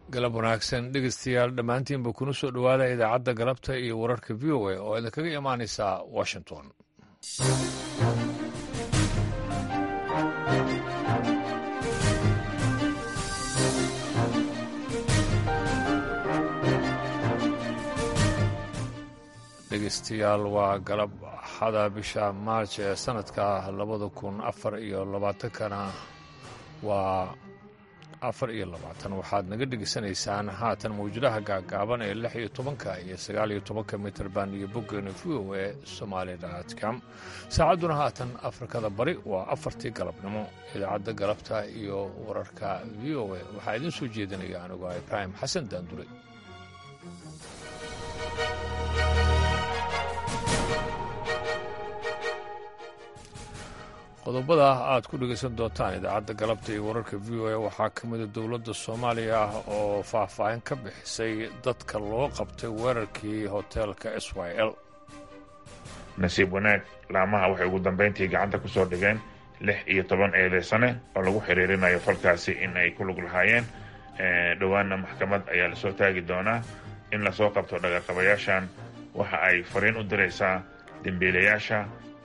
galab wanaagsan dhegeystayaal dhammaantiinba kuna soo dhowaada idaacadda galabta iyo wararka v o a oo idinkaga imaanaysa washington dhegeystayaal waa galab axada bisha maarj ee sanadka labada kun afar iyo labaatankana waa afar iyo labaatan waxaad naga dhegeysanaysaan haatan mawjadaha gaagaaban ee lix iyo tobanka iyo sagaal iyo tobanka mitrband iyo boggeena v o e somaali.com saacadduna haatan afrikada bari waa afartii galabnimo idaacadda galabta iyo wararka v o e waxaa idiin soo jeedinaya anigoo ibraahim xasan daandure qodobada aad ku dhegaysan doontaan idaacadda galabta iyo wararka v o a waxaa ka mida dowladda soomaaliya oo faahfaahin ka bixisay dadka loo qabtay weerarkii hoteelka s y l nasiib wanaag laamaha waxay ugu dambayntii gacanta ku soo dhigeen lix iyo toban eedeysane oo lagu xiriirinayo falkaasi in ay ku lug lahaayeen dhowaanna maxkamad ayaa lasoo taagi doonaa in lasoo qabto dhagaqabayaashan waxa ay fariin u diraysaa dembiilayaasha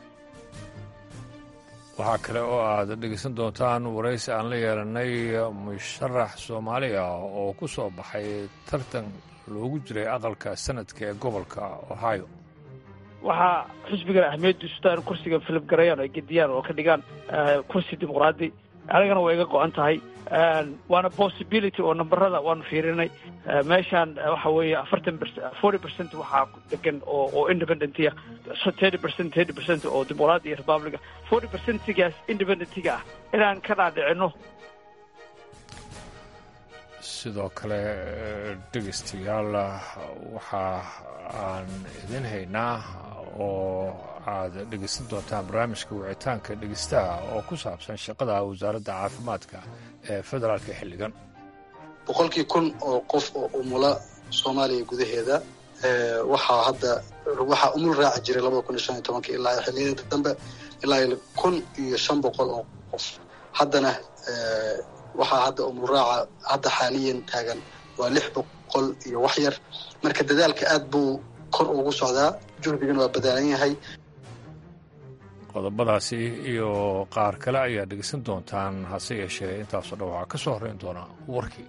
waxaa kale oo aad dhegeysan doontaan waraysi aan la yeelanay musharax soomaali ah oo ku soo baxay tartan loogu jiray aqalka sanadka ee gobolka ohio waxaa xisbigan ahmiyaddu istaan kursiga filib garayaan ay gediyaan oo ka dhigaan kursi dimuqraadi anigana way iga go-an tahay waana possibility oo nambarada waanu fiirinay meeshaan waxa weeye afartan forty percent waxaa degan oo oo independentiga thirty percent thirty percent oo dimuqraadi iyo republica forty percentigaas independentiga ah inaan ka dhaadhicino sidoo kale dhegeystayaal waxa aan idin haynaa oo aad dhegeysan doontaan barnaamijka wicitaanka dhegeystaha oo ku saabsan shaqada wasaaradda caafimaadka ee federaalka xilligan boqolkii kun oo qof oo umula soomaaliya gudaheeda waxaa hadda waxaa umul raaci jiray labada kun iyo shan iyo tobanka ilaa xilliyada dambe ilaa kun iyo shan boqol oo qof haddana waxaa hadda umul raaca hadda xaaliyan taagan waa lix boqol iyo wax yar marka dadaalka aad buu kor ugu socdaa juhdigana waa badaalan yahay qodobadaasi iyo qaar kale ayaa dhegeysan doontaan hase yeeshee intaasoo dhan waxaa ka soo horreyn doona warkii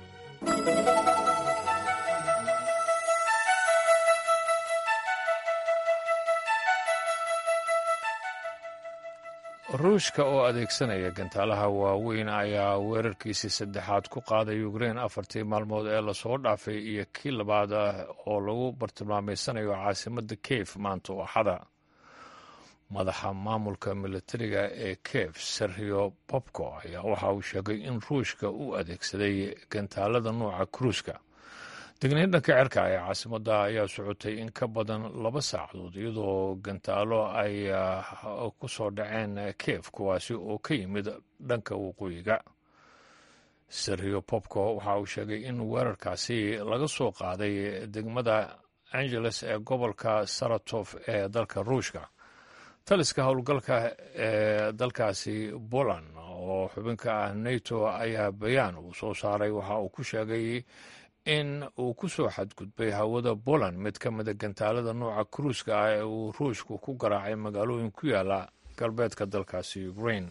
ruushka oo adeegsanaya gantaalaha waaweyn ayaa weerarkiisii saddexaad ku qaaday ukrein afartii maalmood ee lasoo dhaafay iyo kii labaad oo lagu bartilmaameysanayo caasimadda kiev maanta oo axada madaxa maamulka militariga ee kiev serhio bobko ayaa waxa uu sheegay in ruushka uu adeegsaday gantaalada nuuca kruuska degniin dhanka cerka ee caasimadda ayaa socotay in ka badan laba saacadood iyadoo gantaalo ay ku soo dhaceen kiev kuwaasi oo ka yimid dhanka waqooyiga serhio bobko waxa uu sheegay in weerarkaasi laga soo qaaday degmada angeles ee gobolka saratof ee dalka ruushka taliska howlgalka ee dalkaasi poland oo xubinka ah nato ayaa bayaan uu soo saaray waxa uu ku sheegay in uu ku soo xadgudbay hawada poland mid ka mida gantaalada nuuca kruuska ah ee uu ruushku ku garaacay magaalooyin ku yaala galbeedka dalkaasi ukrain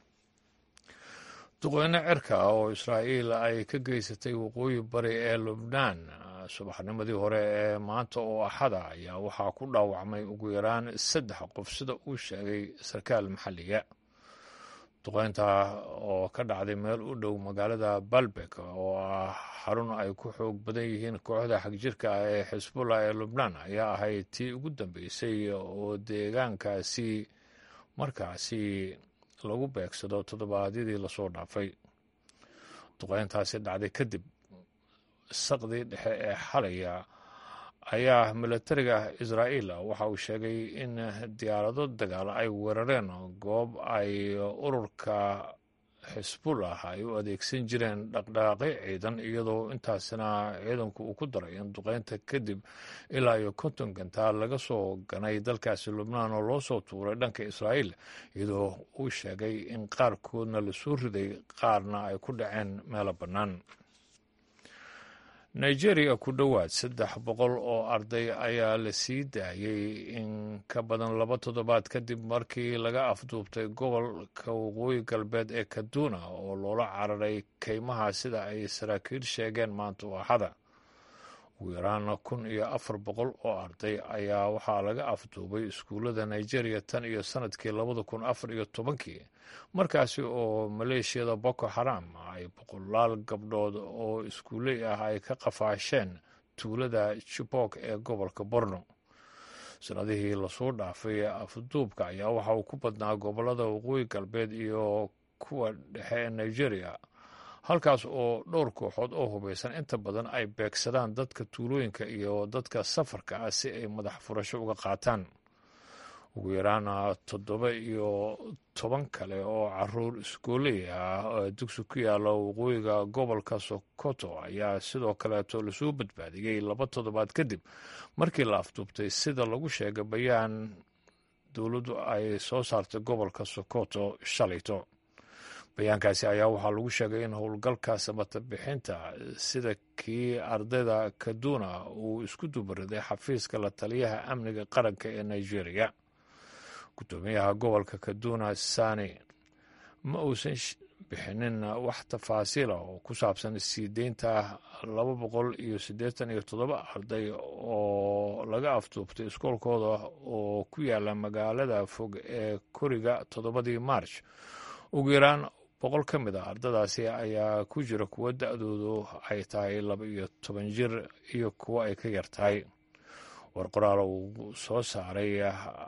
duqeyne cirka ah oo israa'iil ay ka geysatay waqooyi bari ee lubnaan subaxnimadii hore ee maanta oo axada ayaa waxaa ku dhaawacmay ugu yaraan saddex qof sida uu sheegay sarkaal maxalliga duqeynta oo ka dhacday meel u dhow magaalada balbek oo ah xarun ay ku xoog badan yihiin kooxda xagjirka ah ee xisbullah ee lubnaan ayaa ahayd tii ugu dambeysay oo deegaankaasi markaasi lagu beegsado toddobaadyadii lasoo dhaafay duqeyntaasi dhacday kadib saqdii dhexe ee xalaya ayaa militariga israa'iil waxa uu sheegay in diyaarado dagaal ay weerareen goob ay ururka xisbullah ay u adeegsan jireen dhaqdhaqaaqyo ciidan iyadoo intaasina ciidanku uu ku daray in duqeynta kadib ilaa iyo konton gantaal laga soo ganay dalkaasi lubnaan oo loo soo tuuray dhanka israa'iil iyadoo uu sheegay in qaarkoodna lasoo riday qaarna ay ku dhaceen meelo bannaan nigeria ku dhowaad saddex boqol oo arday ayaa la sii daayey in ka badan laba toddobaad kadib markii laga afduubtay gobolka waqooyi galbeed ee kaduna oo loola cararay keymaha sida ay saraakiil sheegeen maanta waaxada ugu yaraan kun iyo afar boqol oo arday ayaa waxaa laga afduubay iskuullada nigeria tan iyo sanadkii labada kun afar iyo tobankii markaasi oo maleeshiyada boko haram ay boqolaal gabdhood oo iskuuley ah ay ka qafaasheen tuulada jibok ee gobolka borno sanadihii lasoo dhaafay afduubka ayaa waxa uu ku badnaa gobolada waqooyi galbeed iyo kuwa dhexe ee nigeria halkaas oo dhowr kooxood oo hubaysan inta badan ay beegsadaan dadka tuulooyinka iyo dadka safarka ah si ay madax furasho uga qaataan ugu yaraan toddoba iyo toban kale oo caruur iskooley ah oo dugsi ku yaalla waqooyiga gobolka sokoto ayaa sidoo kaleeto lasoo badbaadiyey laba toddobaad kadib markii la afduubtay sida lagu sheegay bayaan dowladdu ay soo saartay gobolka sokoto shalayto bayaankaasi ayaa waxaa lagu sheegay in howlgalka samata bixinta sida kii ardayda kaduna uu isku dubariday xafiiska la taliyaha amniga qaranka ee nigeria guddoomiyaha gobolka kaduna sani ma uusan bixinin wax tafaasiila oo ku saabsan sii deynta laba boqol iyo siddeetan iyo toddoba arday oo laga afduubtay iskoolkooda oo ku yaala magaalada fog ee koriga toddobadii march ugu yaraan boqol ka mid a ardadaasi ayaa ku jira kuwo da-doodu ay tahay laba iyo toban jir iyo kuwo ay ka yar tahay war qoraal uu soo saaray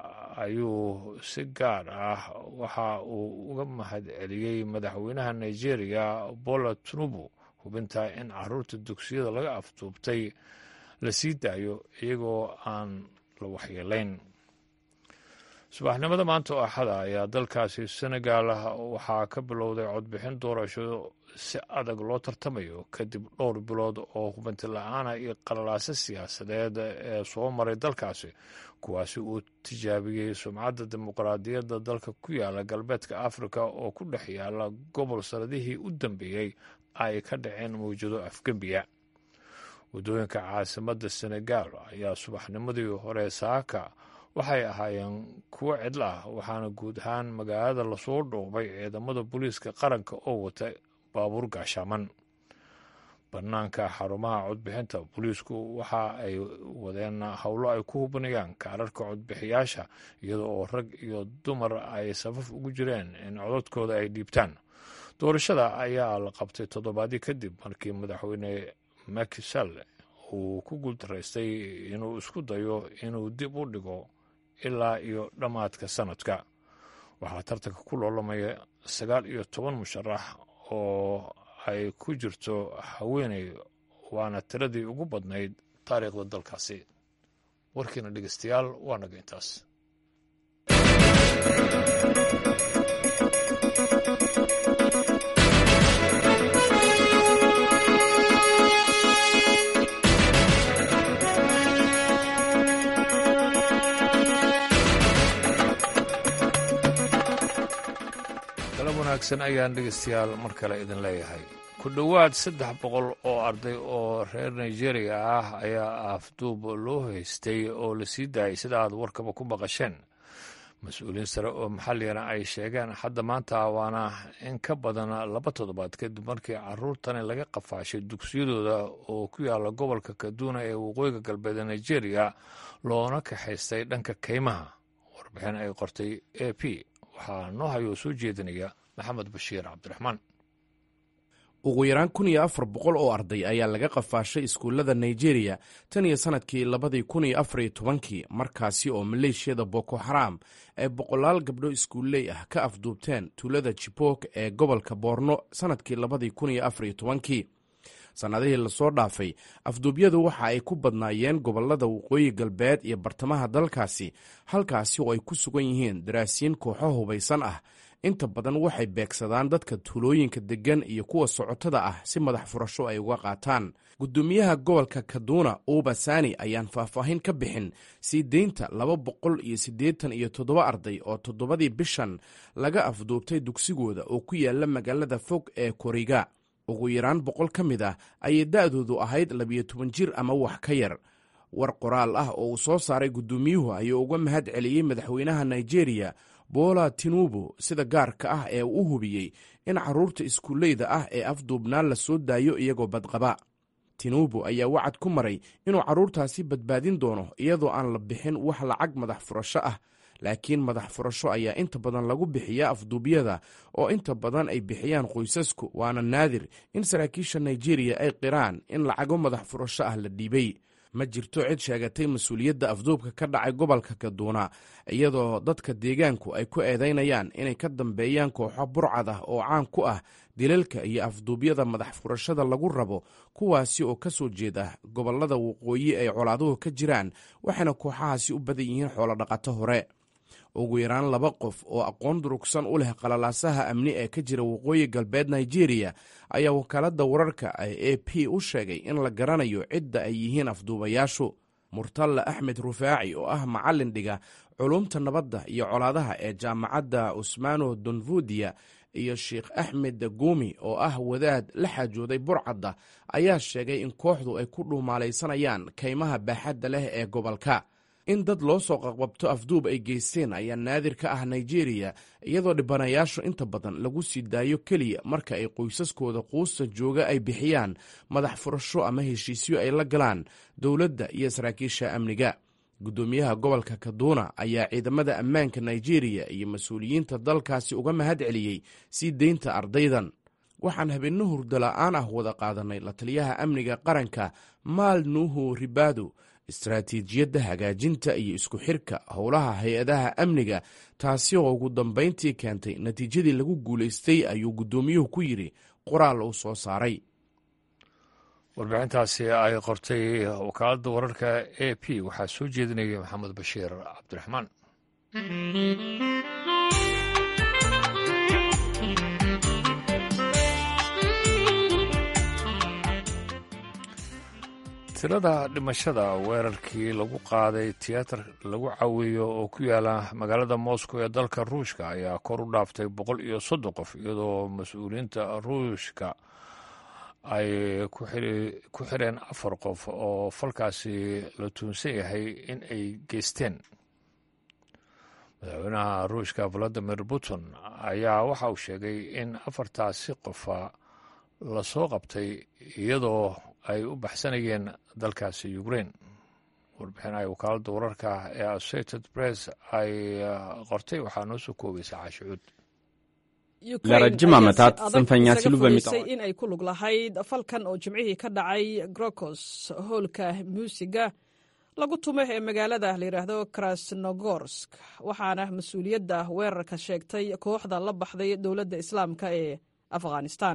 ayuu si gaar ah waxa uu uga mahad celiyey madaxweynaha nigeria bola tinubu hubinta in caruurta dugsiyada laga afduubtay la sii daayo iyagoo aan la waxyeelayn subaxnimada maanta oo axada ayaa dalkaasi senegal waxaa ka bilowday codbixin doorasho si adag loo tartamayo kadib dhowr bilood oo hubanti la-aana iyo qalalaaso siyaasadeed ee soo maray dalkaasi kuwaasi uu tijaabiyey sumcadda dimuqraadiyadda dalka ku yaala galbeedka afrika oo ku dhex yaala gobol sanadihii u dambeeyey ay ka dhaceen mawjado afgembiya waddooyinka caasimadda senegal ayaa subaxnimadii hore saaka waxay ahaayeen kuwo cidlo ah waxaana guud ahaan magaalada lasoo dhoobay ciidamada booliiska qaranka oo wata baabuur gaashaaman bannaanka xarumaha codbixinta booliisku waxa ay wadeen howlo ay ku hubinayaan kaararka codbixiyaasha iyada oo rag iyo dumar ay safaf ugu jireen in codadkooda ay dhiibtaan doorashada ayaa la qabtay toddobaadii kadib markii madaxweyne makisal uu ku guuldaraystay inuu isku dayo inuu dib u dhigo ilaa iyo dhammaadka sanadka waxaa tartanka ku loolamaya sagaal iyo toban musharax oo ay ku jirto haweeney waana tiradii ugu badnayd taariikhda dalkaasi warkiina dhegeystayaal waa naga intaas galab wanaagsan ayaan dhegeystayaal mar kale idin leeyahay ku dhowaad saddex boqol oo arday oo reer nigeria ah ayaa afduub loo haystay oo la sii daayay sida aad warkaba ku maqasheen mas-uuliyiin sare oo maxalligana ay sheegeen hadda maanta waana in ka badan laba toddobaad kadib markii caruurtani laga qafaashay dugsiyadooda oo ku yaala gobolka kaduna ee waqooyiga galbeed ee nigeria loona kaxaystay dhanka keymaha warbixin ay qortay a p waxaa noo hayoo soo jeedinaya maxamed bashiir cabdiraxmaan ugu yaraan kun iyo afar boqol oo arday ayaa laga qafaashay iskuullada nigeria tan iyo sannadkii labadii kun iyo afar iyo tobankii markaasi oo maleeshiyada boko xaraam ay boqolaal gabdho iskuulley ah ka afduubteen tuulada jibok ee gobolka boorno sannadkii labadii kun iyo afar iyo tobankii sannadihii lasoo dhaafay afduubyadu waxa ay ku badnaayeen gobollada waqooyi galbeed iyo bartamaha dalkaasi halkaasi oo ay ku sugan yihiin daraasiin kooxo hubaysan ah inta badan waxay beegsadaan dadka tuulooyinka deggan iyo kuwa socotada ah si madax furasho ay uga qaataan gudoomiyaha gobolka kaduna uba sani ayaan faahfaahin ka bixin sii deynta laba boqol iyo siddeetan iyo toddoba arday oo toddobadii bishan laga afduubtay dugsigooda oo ku yaala magaalada fog ee koriga ugu yaraan boqol ka mid ah ayay da'doodu ahayd labiyo toban jir ama wax ka yar war qoraal ah oo uu soo saaray guddoomiyuhu ayuu uga mahad celiyey madaxweynaha nigeria bola tinubu sida gaarka ah ee uu u hubiyey in carruurta iskuulleyda ah ee afduubnaan la soo daayo iyagoo badqaba tinubu ayaa wacad ku maray inuu carruurtaasi badbaadin doono iyadoo aan la bixin wax lacag madax furasho ah laakiin madax furasho ayaa inta badan lagu bixiyaa afduubyada oo inta badan ay bixiyaan qoysasku waana naadir in saraakiisha nigeriya ay qiraan in lacago madax furasho ah la dhiibay ma jirto cid sheegatay mas-uuliyadda afduubka ka dhacay gobolka kaduuna iyadoo dadka deegaanku ay ku eedaynayaan inay ka dambeeyaan kooxo burcad ah oo caan ku ah dilalka iyo afduubyada madax furashada lagu rabo kuwaasi oo ka soo jeeda gobollada waqooyi ay colaaduhu ka jiraan waxayna kooxahaasi u badan yihiin xoolodhaqato hore ugu yaraan laba qof oo aqoon durugsan u leh qalalaasaha amni ee ka jira waqooyi galbeed nigeria ayaa wakaaladda wararka ee a p u sheegay in la garanayo cidda ay yihiin afduubayaashu murtalla axmed rufaaci oo ah macallin dhiga culumta nabadda iyo colaadaha ee jaamacadda usmano donvudiya iyo sheikh axmed guumi oo ah wadaad la xaajooday burcadda ayaa sheegay in kooxdu ay ku dhuumaalaysanayaan kaymaha baaxadda leh ee gobolka in dad loo soo qaqbabto afduub ay geysteen ayaa naadir ka ah nigeria iyadoo dhibanayaashu inta badan lagu sii daayo keliya marka ay qoysaskooda quusta jooga ay bixiyaan madax furasho ama heshiisyo ay la galaan dowladda iyo saraakiisha amniga guddoomiyaha gobolka kaduuna ayaa ciidamada ammaanka nigeria iyo mas-uuliyiinta dalkaasi uga mahad celiyey sii deynta ardaydan waxaan habeenno hurdala-aan ah wada qaadanay la taliyaha amniga qaranka maal nuuhu ribado istaraatiijiyadda hagaajinta iyo isku xirka howlaha hay-adaha amniga taasi oo ugu dambayntii keentay natiijadii lagu guulaystay ayuu guddoomiyuhu ku yidhi qoraal uu soo saaray warbixintaasi ay qortay wakaaladda wararka a p waxaa soo jeedinaya maxamed bashiir cabdiraxmaan tirada dhimashada weerarkii lagu qaaday tiyaatar lagu caweeyo oo ku yaala magaalada moscow ee dalka ruushka ayaa kor u dhaaftay boqol iyo soddon qof iyadoo mas-uuliyiinta ruushka ay ku xireen afar qof oo falkaasi la tuunsan yahay in ay geysteen madaxweynaha ruushka valadimir putin ayaa waxa uu sheegay in afartaasi qofa lasoo qabtay iyadoo ay u baxsanayeen dalkaasi ukrain warbixin ay wakaaladda wararka ee associated press ay qortay waxaa noo soo koobaysa caashicuud ለረጅም ዓመታት ጽንፈኛ ሲሉ በሚጠ in ay ku lug lahayd falkan oo jimcihii ka dhacay grokos hoolka muusiga lagu tumo ee magaalada la yidhaahdo krasnogorsk waxaana mas-uuliyadda weerarka sheegtay kooxda la baxday dowladda islaamka ee afghanistan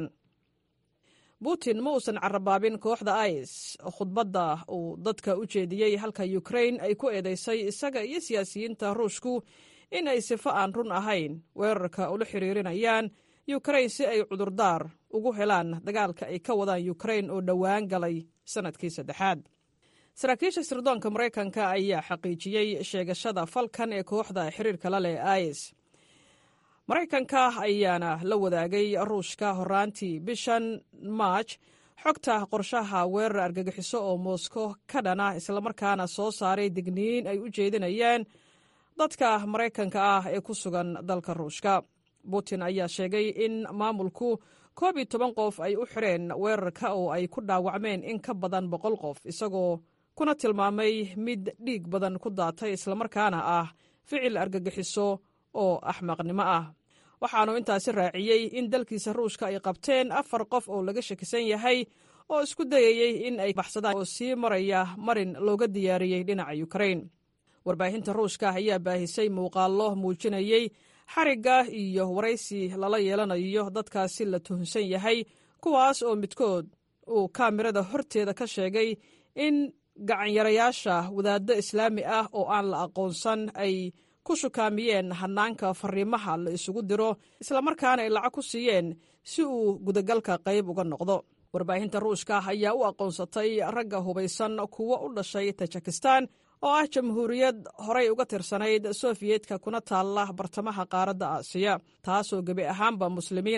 putin ma uusan carabaabin kooxda is khudbadda uu dadka u jeediyey halka ukrain ay ku eedaysay isaga iyo siyaasiyiinta ruushku in ay sifo aan run ahayn weerarka ula xiriirinayaan ukrain si ay cudurdaar ugu helaan dagaalka ay ka wadaan ukrain oo dhowaan galay sannadkii saddexaad saraakiisha sirdoonka maraykanka ayaa xaqiijiyey sheegashada falkan ee kooxda xiriirka la leh is maraykanka ayaana la wadaagay ruushka horaantii bishan maaj xogta qorshaha weerar argagixiso oo moskow ka dhana islamarkaana soo saaray digniin ay u jeedinayaan dadka maraykanka ah ee ku sugan dalka ruushka putin ayaa sheegay in maamulku koob iyo toban qof ay u xireen weerarka oo ay ku dhaawacmeen in ka badan boqol qof isagoo kuna tilmaamay mid dhiig badan ku daatay islamarkaana ah ficil argagixiso oo axmaqnimo ah waxaanu intaasi raaciyey in dalkiisa ruushka ay qabteen afar qof oo laga shakisan yahay oo isku dayayey in ay baxsadaan oo sii maraya marin looga diyaariyey dhinaca ukrain warbaahinta ruushka ayaa baahisay muuqaallo muujinayey xarigga iyo waraysi lala yeelanayo dadkaasi la tuhunsan yahay kuwaas oo midkood uu kaamirada horteeda ka sheegay in gacanyarayaasha wadaaddo islaami ah oo aan la aqoonsan ay ku shukaamiyeen hannaanka fariimaha la isugu diro islamarkaana ay lacag ku siiyeen si uu gudagalka qayb uga noqdo warbaahinta ruushka ayaa u aqoonsatay ragga hubaysan kuwo u dhashay tajikistan oo ah jamhuuriyad horay uga tirsanayd sofiyeetka kuna taalla bartamaha qaaradda aasiya taasoo gebi ahaanba muslimiina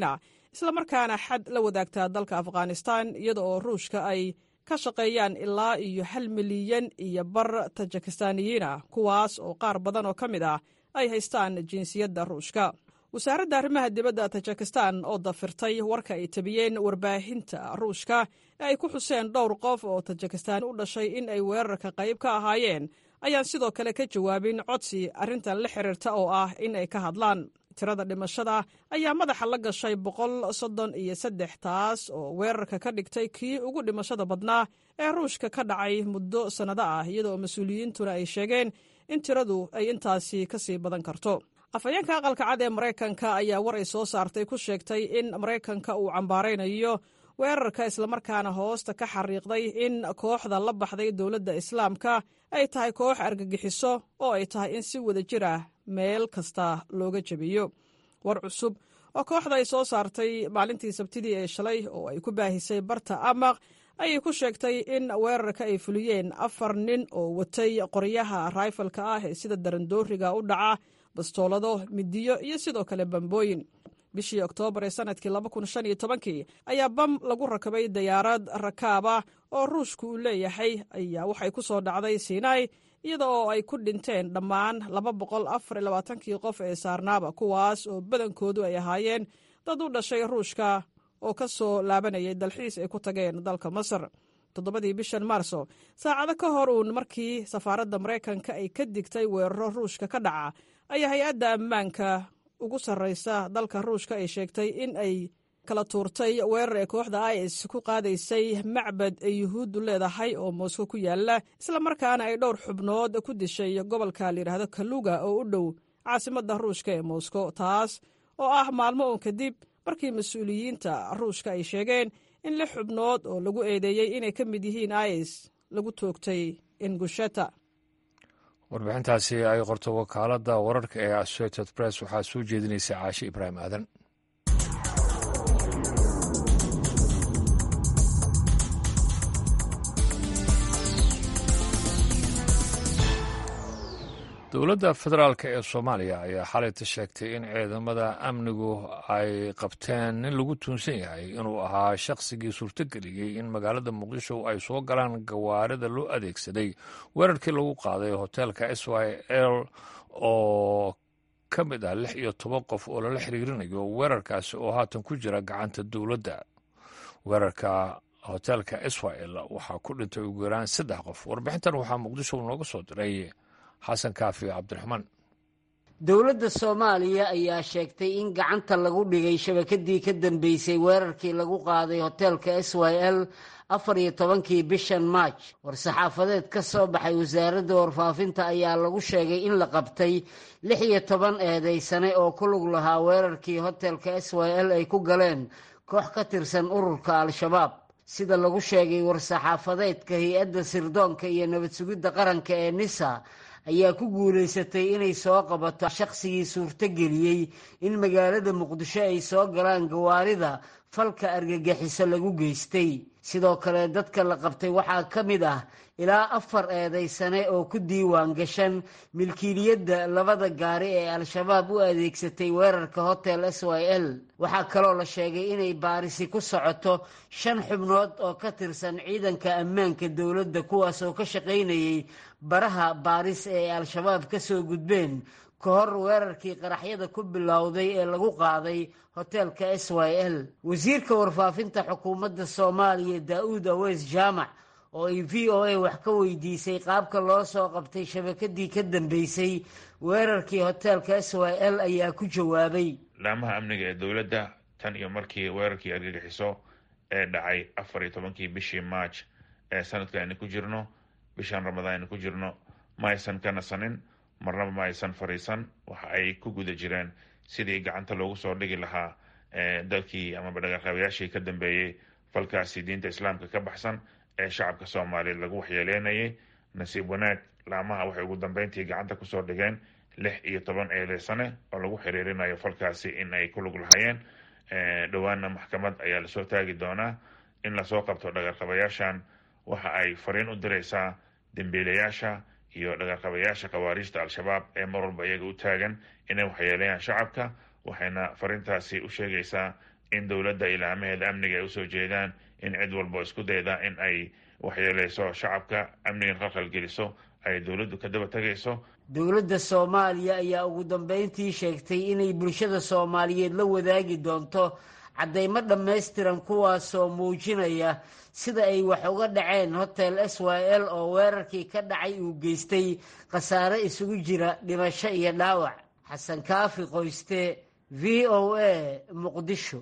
islamarkaana xad la wadaagtaa dalka afghanistan iyada oo ruushka ay ka shaqeeyaan ilaa iyo hal milyan iyo bar tajikistaaniyiin ah kuwaas oo qaar badan oo ka mid ah ay haystaan jinsiyadda ruushka wasaaradda arrimaha dibadda tajikistan oo dafirtay warka ay tabiyeen warbaahinta ruushka ee ay ku xuseen dhowr qof oo tajikistaan u dhashay in ay weerarka qayb ka ahaayeen ayaan sidoo kale ka jawaabin codsi arrintan la xiriirta oo ah in ay ka hadlaan tirada dhimashada ayaa madaxa la gashay boqol soddon iyo saddex taas oo weerarka ka dhigtay kii ugu dhimashada badnaa ee ruushka ka dhacay muddo sannado ah iyadoo mas-uuliyiintuna ay sheegeen in tiradu ay intaasi ka sii badan karto afhayeenka aqalka cad ee maraykanka ayaa war ay soo saartay ku sheegtay in maraykanka uu cambaaraynayo weerarka islamarkaana hoosta ka xariiqday in kooxda la baxday dowladda islaamka ay tahay koox argagixiso oo ay tahay in si wada jir ah meel kasta looga jebiyo war cusub oo kooxda ay soo saartay maalintii sabtidii ee shalay oo ay ku baahisay barta amaq ayay ku sheegtay in weerarka ay fuliyeen afar nin oo watay qoryaha raifalka ah ee sida darandooriga u dhaca bastoolado midiyo iyo sidoo kale bambooyin bishii oktoobar ee sanadkii kii ayaa bam lagu rakabay dayaarad rakaaba oo ruushku uu leeyahay ayaa waxay ku soo dhacday sinai iyada oo ay ku dhinteen dhammaan kii qof ee saarnaaba kuwaas oo badankoodu ay ahaayeen dad u dhashay ruushka oo ka soo laabanayay dalxiis ay ku tageen dalka masar toddobadii bishan maarso saacado ka hor uun markii safaaradda maraykanka ay ka digtay weeraro ruushka ka dhaca ayaa hay-adda ammaanka ugu sarraysa dalka ruushka ay sheegtay in ay kala tuurtay weerar ee kooxda is ku qaadaysay macbad ay yuhuuddu leedahay oo moosko ku yaala islamarkaana ay dhowr xubnood ku dishay gobolka layidhaahdo kaluga oo u dhow caasimadda ruushka ee moosko taas oo ah maalmo uun kadib markii mas-uuliyiinta ruushka ay sheegeen in lix xubnood oo lagu eedeeyey inay ka mid yihiin is lagu toogtay ingusheta warbixintaasi ay qorto wakaaladda wararka ee associated press waxaa soo jeedinaysa caashe ibraahim aadan dowladda federaalk ee soomaaliya ayaa xalayta sheegtay in ciidamada amnigu ay qabteen nin lagu tuunsan yahay inuu ahaa shaqsigii suurtogeliyey in magaalada muqdisho ay soo galaan gawaarida loo adeegsaday weerarkii lagu qaaday hoteelka s y l oo ka mid ah lix iyo toban qof oo lala xiriirinayo weerarkaasi oo haatan ku jira gacanta dowladda weerarka hoteelka s y l waxaa ku dhintay ugu yaraan saddex qof warbixintan waxaa muqdisho nooga soo diray xasan kaafi cabdiraxmaan dowladda soomaaliya ayaa sheegtay in gacanta lagu dhigay shabakadii ka dambeysay weerarkii lagu qaaday hoteelka s y l afar iyo tobankii bishan maaj war-saxaafadeed ka soo baxay wasaaradda warfaafinta ayaa lagu sheegay in la qabtay lix iyo toban eedeysane oo ku lug lahaa weerarkii hoteelka s y l ay ku galeen koox ka tirsan ururka al-shabaab sida lagu sheegay war-saxaafadeedka hay-adda sirdoonka iyo nabad sugidda qaranka ee nisa ayaa ku guulaysatay inay soo qabato shaqsigii suurtogeliyey in magaalada muqdisho ay soo galaan gawaarida falka argagixiso lagu geystay sidoo kale dadka la qabtay waxaa ka mid ah ilaa afar eedaysane oo ku diiwaan gashan milkiiliyadda labada gaari ee al-shabaab u adeegsatay weerarka hotel s y l waxaa kaloo la sheegay inay baarisi ku socoto shan xubnood oo ka tirsan ciidanka ammaanka dowladda kuwaas oo ka shaqaynayay baraha baaris ee al-shabaab ka soo gudbeen ka hor weerarkii qaraxyada ku bilowday ee lagu qaaday hoteelka s y l wasiirka warfaafinta xukuumadda soomaaliya daa-uud aweys jaamac oo ay v o a wax ka weydiisay qaabka loo soo qabtay shabakadii ka dambeysay weerarkii hoteelka s y l ayaa ku jawaabay laamaha amniga ee dowladda tan iyo markii weerarkii argagixiso ee dhacay afar iyo tobankii bishii maaj ee sanadka aynu ku jirno bishan ramadaan aynu ku jirno ma aysan ka nasanin marnaba ma aysan fariisan waxa ay ku guda jireen sidii gacanta loogu soo dhigi lahaa dalkii amaba dhagaalqabayaashii ka dambeeyey falkaasi diinta islaamka ka baxsan ee shacabka soomaaliyeed lagu waxyeeleynayay nasiib wanaag laamaha waxay ugu dambeyntii gacanta kusoo dhigeen lix iyo toban eedeysane oo lagu xiriirinayo falkaasi in ay ku lug lahayeen dhowaana maxkamad ayaa lasoo taagi doonaa in lasoo qabto dhagaalqabayaashan waxa ay fariin u diraysaa dembiilayaasha iyo dhagaalqabayaasha khawaariijta al-shabaab ee mar walba iyaga u taagan inay waxyeeleeyaan shacabka waxayna fariintaasi u sheegaysaa in dowladda ilaamaheeda amniga ay usoo jeedaan in cid walbo isku dayda in ay waxyeeleyso shacabka amnigan qalqal geliso ay dowladdu ka daba tegayso dowladda soomaaliya ayaa ugu dambeyntii sheegtay inay bulshada soomaaliyeed la wadaagi doonto caddaymo dhammaystiran kuwaasoo muujinaya sida ay wax uga dhaceen hotel s y l oo weerarkii ka dhacay uu geystay khasaare isugu jira dhimasho iyo dhaawac xasan kaafi qoyste v o a muqdisho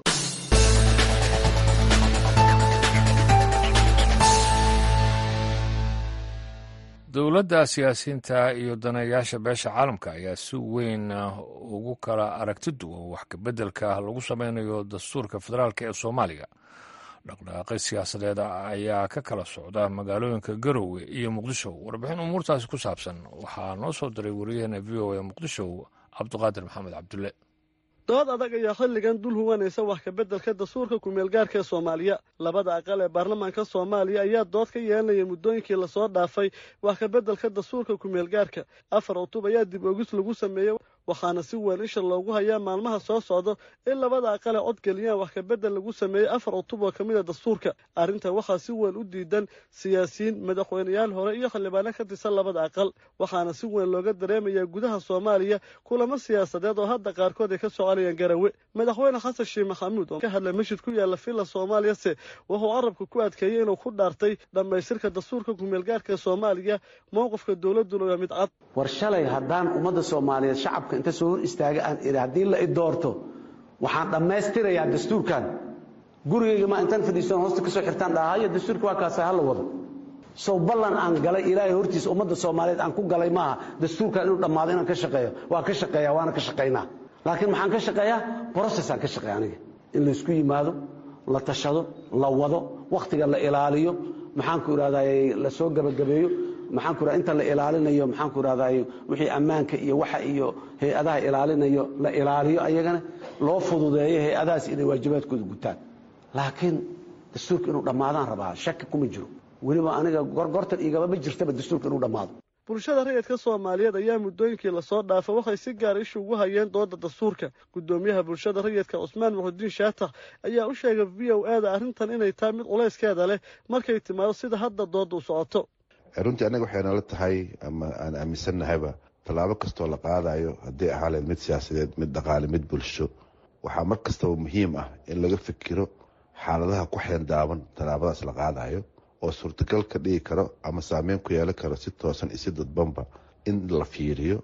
dowladda siyaasiyiinta iyo daneeyaasha beesha caalamka ayaa si weyn ugu kala aragti duwan wax kabeddelka lagu sameynayo dastuurka federaalk ee soomaaliya dhaqdhaqaaqi siyaasadeed ayaa ka kala socda magaalooyinka garowe iyo muqdisho warbixin umuurtaasi ku saabsan waxaa noo soo diray wariyaheena v o a muqdisho cabdiqaadir maxamed cabdulle dood adag ayaa xilligan dul huwanaysa wax kabeddelka dastuurka kumeelgaarka ee soomaaliya labada aqal ee baarlamaanka soomaaliya ayaa dood ka yeelanaya muddooyinkii lasoo dhaafay wax kabeddelka dastuurka kumeelgaarka afar cutub ayaa dib ogis lagu sameeyey waxaana si weyn isha loogu hayaa maalmaha soo socda in labada aqal ee codgeliyaan wax kabedel lagu sameeyey afar cutub oo ka mid a dastuurka arrintan waxaa si weyn u diidan siyaasiyiin madaxweyneyaal hore iyo xildhibaano ka tirsan labada aqal waxaana si weyn looga dareemayaa gudaha soomaaliya kulamo siyaasadeed oo hadda qaarkood ay ka soconayaan garawe madaxweyne xasan sheekh maxamuud oo ka hadlay masjid ku yaalla villa soomaaliyase wuxuu carabka ku adkeeyey inuu ku dhaartay dhammaystirka dastuurka kumeelgaarka ee soomaaliya mowqifka dowladduna waa mid cad war shalay haddaan ummadda soomaaliyeed shacabka inta soo hor istaaga aan idhi haddii la i doorto waxaan dhammaystirayaa dastuurkan gurigayga ma intaan fadhiisan hoosta ka soo xirtaan dhahayo dastuurka waa kaasa hala wado sow ballan aan galay ilaahay hortiisa ummadda soomaaliyeed aan ku galay maaha dastuurkan inuu dhammaado inaan ka shaqeeyo waa ka shaqeeya waana ka shaqaynaa laakiin maxaan ka shaqeeyaa brocessaan ka shaqeeya aniga in laysku yimaado la tashado la wado wakhtiga la ilaaliyo maxaanku idhahday la soo gebagabeeyo maxaanku raa inta la ilaalinayo maxaanku idhahday wixii ammaanka iyo waxa iyo hay-adaha ilaalinayo la ilaaliyo ayagana loo fududeeyo hay-adahaas inay waajibaadkooda gutaan laakiin dastuurka inuu dhammaadaan rabaa shaki kuma jiro weliba aniga gorgortan igaba ma jirtaba dastuurka inuu dhammaado bulshada rayidka soomaaliyeed ayaa muddooyinkii lasoo dhaafa waxay si gaara isha ugu hayeen dooda dastuurka guddoomiyaha bulshada rayidka cusmaan muxudiin shaatax ayaa u sheegay v o a da arrintan inay tahay mid culayskeeda leh markay timaado sida hadda dooda u socoto runtii annaga waxay nala tahay ama aan aaminsannahayba tallaabo kastoo la qaadayo haddii ahaaleen mid siyaasadeed mid dhaqaale mid bulsho waxaa mar kastaba muhiim ah in laga fikiro xaaladaha ku xeendaaban tallaabadaas la qaadayo oo suurtagal ka dhigi karo ama saameyn ku yeelan karo si toosan iyo si dadbanba in la fiiriyo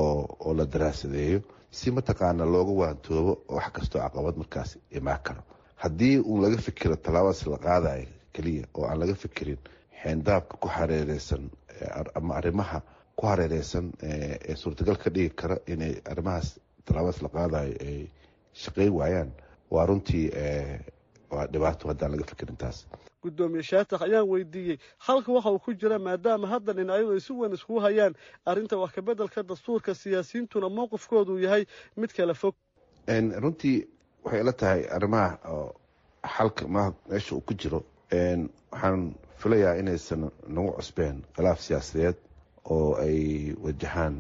oo la daraasadeeyo si mataqaana looga waantoobo wax kastoo caqabad markaas imaan karo haddii uun laga fikiro tallaabadaas la qaadayo keliya oo aan laga fikirin xeendaabka ku hareereysan ama arrimaha ku hareereysan ee suurtagal ka dhigi kara inay arrimahaas tallaabadaas la qaadayo ay shaqeyn waayaan waa runtii waa dhibaato haddaan laga fikirin taas guddoomiye shaatax ayaan weydiiyey halka waxa uu ku jira maadaama hadda dhinacyadu ay si weyn iskugu hayaan arrinta wax kabeddelka dastuurka siyaasiyiintuna mowqifkoodu yahay mid kala fog runtii waxay ila tahay arrimaha xalka ma meesha uu ku jiro waxaan filayaa inaysan nagu cusbeen khilaaf siyaasadeed oo ay wajahaan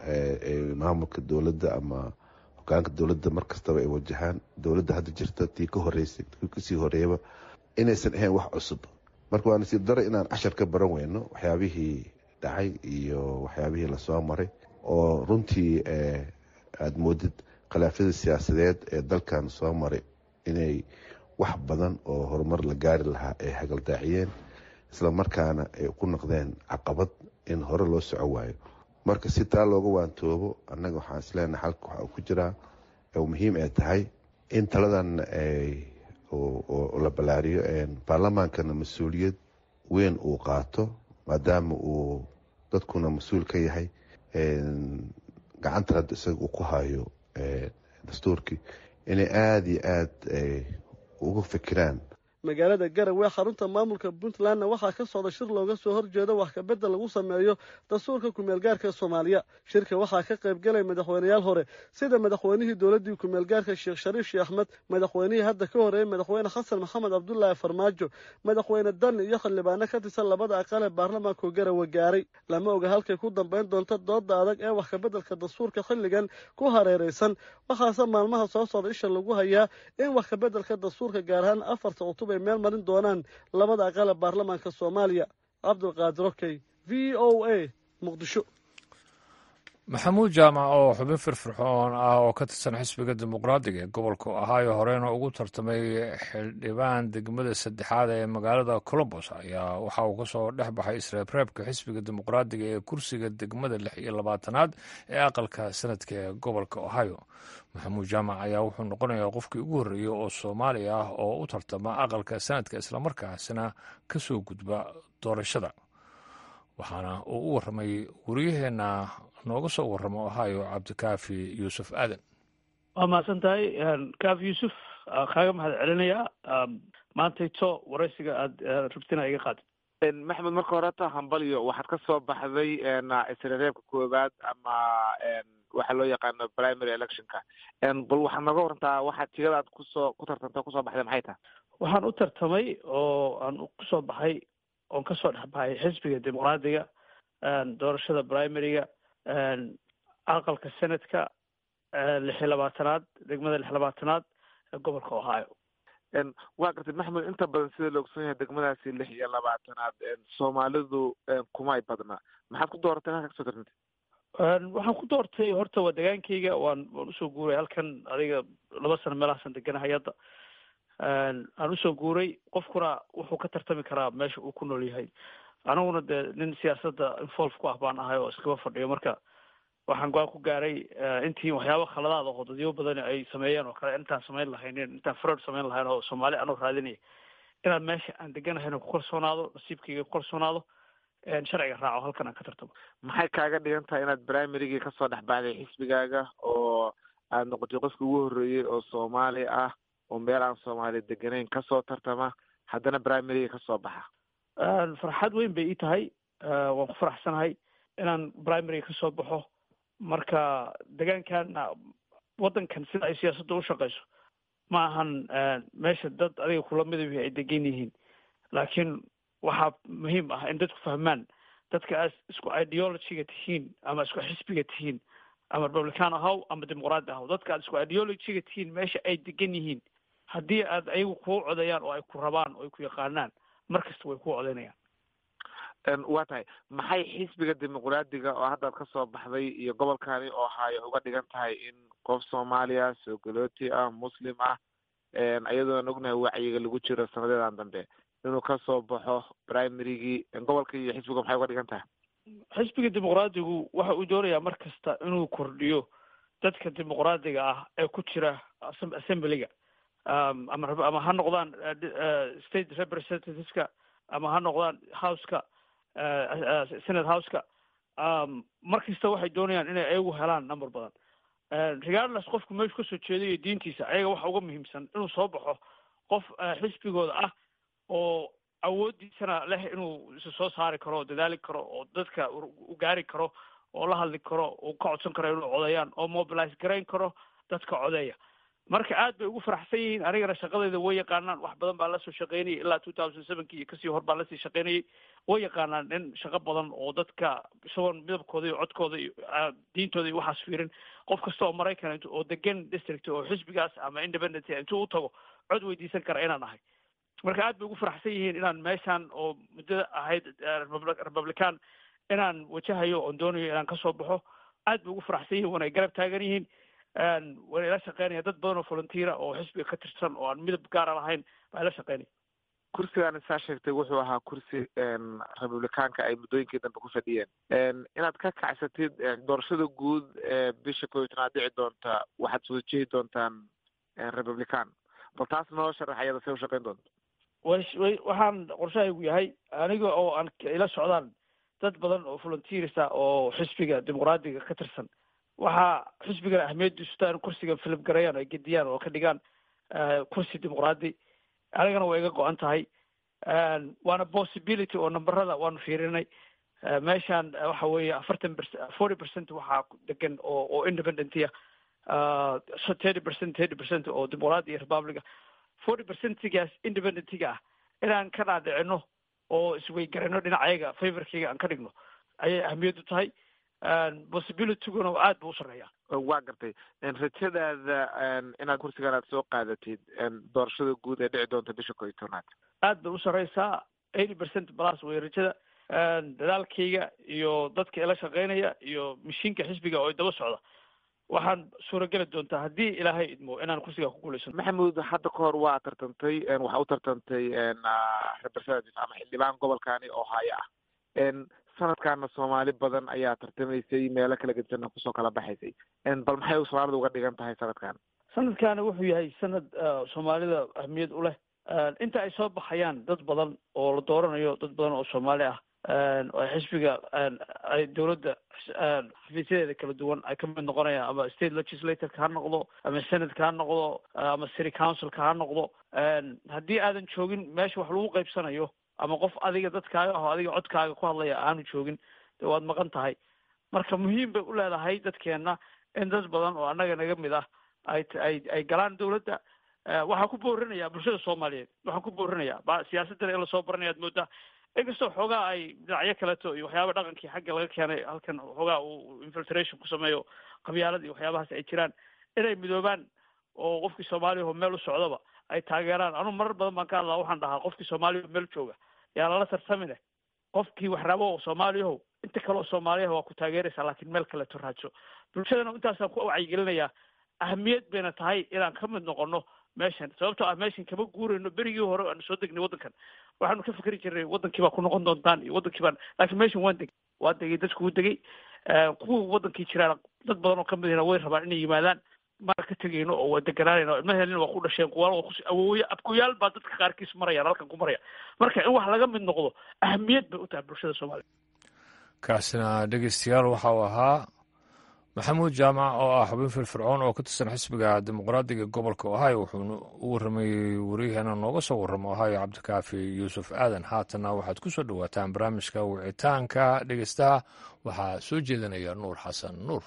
maamulka dowladda ama hogaanka dowladda mar kastaba ay wajahaan dowladda hadda jirta tii ka horeysay tii kasii horeeyaba inaysan ahayn wax cusub marka waa nasiib daro inaan cashar ka baran weyno waxyaabihii dhacay iyo waxyaabihii lasoo maray oo runtii aada moodid khilaafyada siyaasadeed ee dalkan soo maray inay wax badan oo horumar la gaari lahaa ay hagaldaaciyeen isla markaana ay ku noqdeen caqabad in hore loo soco waayo marka si taa looga waantoobo annaga waxaan isleenahay xalka waxa uu ku jiraa oo muhiim ay tahay in taladan oo la ballaariyo baarlamaankana mas-uuliyad weyn uu qaato maadaama uu dadkuna mas-uul ka yahay gacanta hadda isaga uu ku hayo dastuurkii inay aada iyo aada uga fikiraan magaalada garowe xarunta maamulka puntlandna waxaa ka socda shir looga soo horjeedo wax kabedel lagu sameeyo dastuurka kumeelgaarka soomaaliya shirka waxaa ka qayb galay madaxweyneyaal hore sida madaxweynihii dowladdii kumeelgaarka sheekh shariif sheekh axmed madaxweynihii hadda ka horeeyey madaxweyne xasan maxamed cabdulaahi farmaajo madaxweyne dani iyo xildhibaano ka tirsan labada aqal ee baarlamaanku garowe gaaray lama oga halkay ku dambayn doonto dooda adag ee wax kabeddelka dastuurka xilligan ku hareeraysan waxaase maalmaha soo socda isha lagu hayaa in wax kabeddelka dastuurka gaar ahaan afarta cutub ay meel marin doonaan labada aqal ee baarlamaanka soomaaliya cabdulqaadir okey v o a muqdisho maxamuud jaamac oo xubin firfircoon ah oo ka tirsan xisbiga dimuqraadiga ee gobolka ohaayo horeyna ugu tartamay xildhibaan degmada saddexaad ee magaalada colombos ayaa waxa uu kasoo dhex baxay isreebreebka xisbiga dimuqraadiga ee kursiga degmada lix iyo labaatanaad ee aqalka sanadka ee gobolka ohio maxamuud jaamac ayaa wuxuu noqonayaa qofkii ugu horreeyey oo soomaali ah oo u tartama aqalka sanadka islamarkaasina kasoo gudba doorashada waxaana uu u warramay wariyaheenna nooga soo warramo ohio cabdikaafi yuusuf aadan waa mahadsan tahay kaafi yuusuf kaaga mahad celinayaa maantayto waraysiga aada rabtina iga qaad maxmed marka horeta hambalyo waxaad ka soo baxday isreereebka koowaad ama waxa loo yaqaano primary electionka bal waxaad nooga warantaa waxaad tigadaad kusoo ku tartanta kusoo baxday maxay tahay waxaan u tartamay oo aan kusoo baxay oon kasoo dhex baxay xisbiga dimuqraadiga doorashada primaryga aqalka senadka lix iyo labaatanaad degmada lix labaatanaad ee gobolka ohio waa gartay maxmed inta badan sida la ogson yahay degmadaasi lix iyo labaatanaad soomaalidu kumay badna maxaad ku dooratay halka kasoo tartantay waxaan ku doortay horta waa degaankayga waan waan usoo guuray halkan adiga laba sano meelahaasan deganahay hadda aan usoo guuray qofkuna wuxuu ka tartami karaa meesha uu ku nool yahay aniguna dee nin siyaasadda involve ku ah baan ahay oo iskaba fadhiyo marka waxaan go-aan ku gaaray intii waxyaaba khaladaad oo dadyo badan ay sameeyeen oo kale intaan samayn lahaynin intaan fraud samayn lahayn oo soomaali anoo raadinaya inaan meesha aan deganahayna ku kalsoonaado nasiibkayga ku kalsoonaado sharciga raaco halkan aan ka tartamo maxay kaaga dhigan tahay inaad primarygii kasoo dhex baxday xisbigaaga oo aad noqotay qofkii ugu horreeyey oo soomaali ah oo meel aan soomaali deganayn kasoo tartama haddana primaryga kasoo baxa farxad weyn bay ii tahay waan ku faraxsanahay inaan primaryga kasoo baxo marka degaankan waddankan sida ay siyaasadda u shaqeyso ma ahan meesha dad adiga kula midab ay degan yihiin laakiin waxaa muhiim ah in dadku fahmaan dadka aad isku ideologyga tihiin ama isku xisbiga tihiin ama republican ahaw ama dimuqraadi ahaw dadka aad isku ideologyga tihiin meesha ay degan yihiin haddii aad ayagu kuu codayaan oo ay ku rabaan oo ay ku yaqaanaan mar kasta way kuu codaynayaan waa tahay maxay xisbiga dimuqraadiga oo haddaad kasoo baxday iyo gobolkani oo haayo uga dhigan tahay in qof soomaaliya soogalooti ah muslim ah iyadoona ognahay wacyiga lagu jiro sanadeedan dambe inuu kasoo baxo primarygii gobolka iyo xisbiga maxay uga dhigan tahay xisbiga dimuqraadigu waxa uu doonayaa mar kasta inuu kordhiyo dadka dimuqraadiga ah ee ku jira assemblyga ama ama ha noqdaan state representativeska ama ha noqdaan houseka senate houseka mar kasta waxay doonayaan inay ayagu helaan number badan regardless qofku meeshu kasoo jeedayo diintiisa ayaga waxa uga muhiimsan inuu soo baxo qof xisbigooda ah oo awooddiisana leh inuu isa soo saari karo oo dadaali karo oo dadka u gaari karo oo la hadli karo oo ka codsan karo inuu codayaan oo mobilize garayn karo dadka codeeya marka aad bay ugu faraxsan yihiin anigana shaqadayda way yaqaanaan wax badan baan lasoo shaqaynayay ilaa two thousand sevenkii iyo kasii hor baan lasii shaqaynayay way yaqaanaan in shaqo badan oo dadka isagoon midabkooda iyo codkooda iyo diintooda iyo waxaas fiirin qof kasta oo maraykan oo degan district oo xisbigaas ama independent intuu u tago cod weydiisan kara inaan ahay marka aad bay ugu faraxsan yihiin inaan meeshaan oo muddada ahayd republican inaan wajahayo oon doonayo inaan kasoo baxo aad bay ugu faraxsan yihiin waana garab taagan yihiin wayna ila shaqeynaya dad badan oo volunteera oo xisbiga ka tirsan oo aan midab gaara lahayn baa ila shaqeynaya kursigaan saa sheegtay wuxuu ahaa kursi republicaanka ay muddooyinkii dambe ku fadhiyeen inaad ka kacsatid doorashada guud ee bisha koob iyo tanaad dhici doonta waxaad soo jeedi doontaan republican bal taas noo sharax ayada say u shaqeyn doonto way waxaan qorshahaygu yahay aniga oo aan ila socdaan dad badan oo volunteers ah oo xisbiga dimuqraadiga ka tirsan waxaa xisbigan ahmiyadiisu taa in kursiga philip garayan ay gediyaan oo ka dhigaan kursi dimuqraadi anigana way iga go-an tahay waana possibility oo numberada waanu fiirinay meeshaan waxa weeye afartan percent forty percent waxaa degan oo oo independentia thirty percent thirty percent oo dimuqraadi iyo republica forty percentigaas independentiga ah inaan ka dhaadhicino oo isweygarino dhinacayaga favorkayga aan ka dhigno ayay ahamiyaddu tahay possibilityguna aad buu u sarreeya waa gartay rajadaada inaad kursigan aad soo qaadatid doorashada guud ee dhici doonta bisha koo iyo tobnaad aad bay u sarreysaa eighty percent plus way rajada dadaalkayga iyo dadka ila shaqeynaya iyo mashiinka xisbiga oo daba socda waxaan suurageli doontaa haddii ilaahay idmo inaan kursigaa ku guulaysano maxamuud hadda ka hor waa tartantay waxaa u tartantay representative ama xildhibaan gobolkani oo haya ah sanadkaana soomaali badan ayaa tartamaysay meelo kala gedisana kusoo kala baxaysay bal maxay soomaalida uga dhigan tahay sanadkan sanadkaani wuxuu yahay sanad soomaalida ahmiyad u leh inta ay soo baxayaan dad badan oo la dooranayo dad badan oo soomaali ah oo xisbiga ay dowladda xafiisyadeeda kala duwan ay ka mid noqonayaan ama state legislatoreka ha noqdo ama senatka ha noqdo ama city councilka ha noqdo haddii aadan joogin meesha wax lagu qaybsanayo ama qof adiga dadkaaga aho adiga codkaaga ku hadlaya aanu joogin de waad maqan tahay marka muhiim bay u leedahay dadkeenna in dad badan oo annaga naga mid ah ay ay ay galaan dowladda waxaan ku boorinaya bulshada soomaaliyeed waxaan ku boorinaya ba siyaasadana in lasoo baranaya ad moodaa inkastoo xoogaa ay dhinacyo kaleeto iyo waxyaaba dhaqankii xagga laga keenay halkan xoogaa uu infiltration ku sameeyo qabyaalada iyo waxyaabahaas ay jiraan inay midoobaan oo qofkii soomaaliyaho meel u socdaba ay taageeraan anu marar badan baan ka hadlaa waxaan dhahaa qofkii soomaaliyaho meel jooga yaa lala tartamine qofkii wax rabo oo soomaaliyaho inta kale oo soomaaliyaha waa ku taageeraysaa laakiin meel kaleeto raadso bulshadana intaasaan ku wacyigelinayaa ahamiyad bayna tahay inaan ka mid noqono meeshan sababtoo ah meeshan kama guurayno berigii hore aanu soo degnay waddankan waxaanu ka fikri jirnay waddankii baa ku noqon doontaan iyo waddankii baan laakiin meeshan waan degay waan degay dadku u degay kuwa waddankii jiraan dad badan oo kamid ahna way rabaan inay yimaadaan maan ka tegayno oo waa deganaanayno ilmaheelina waa ku dhasheen kuwaal waa kus awooye abkuyaal baa dadka qaarkiis marayaan halkan ku maraya marka in wax laga mid noqdo ahamiyad bay u tahay bulshada soomaaliya kaasina dhegeystayaal waxa uu ahaa maxamuud jaamac oo ah xubin firfircoon oo ka tirsan xisbiga dimuqraadiga gobolka ohio wuxuuna u warramayey waryaheena nooga soo warramo ohio cabdikaafi yuusuf aadan haatanna waxaad ku soo dhowaataan barnaamijka wicitaanka dhegeystaha waxaa soo jeedinaya nuur xasan nuur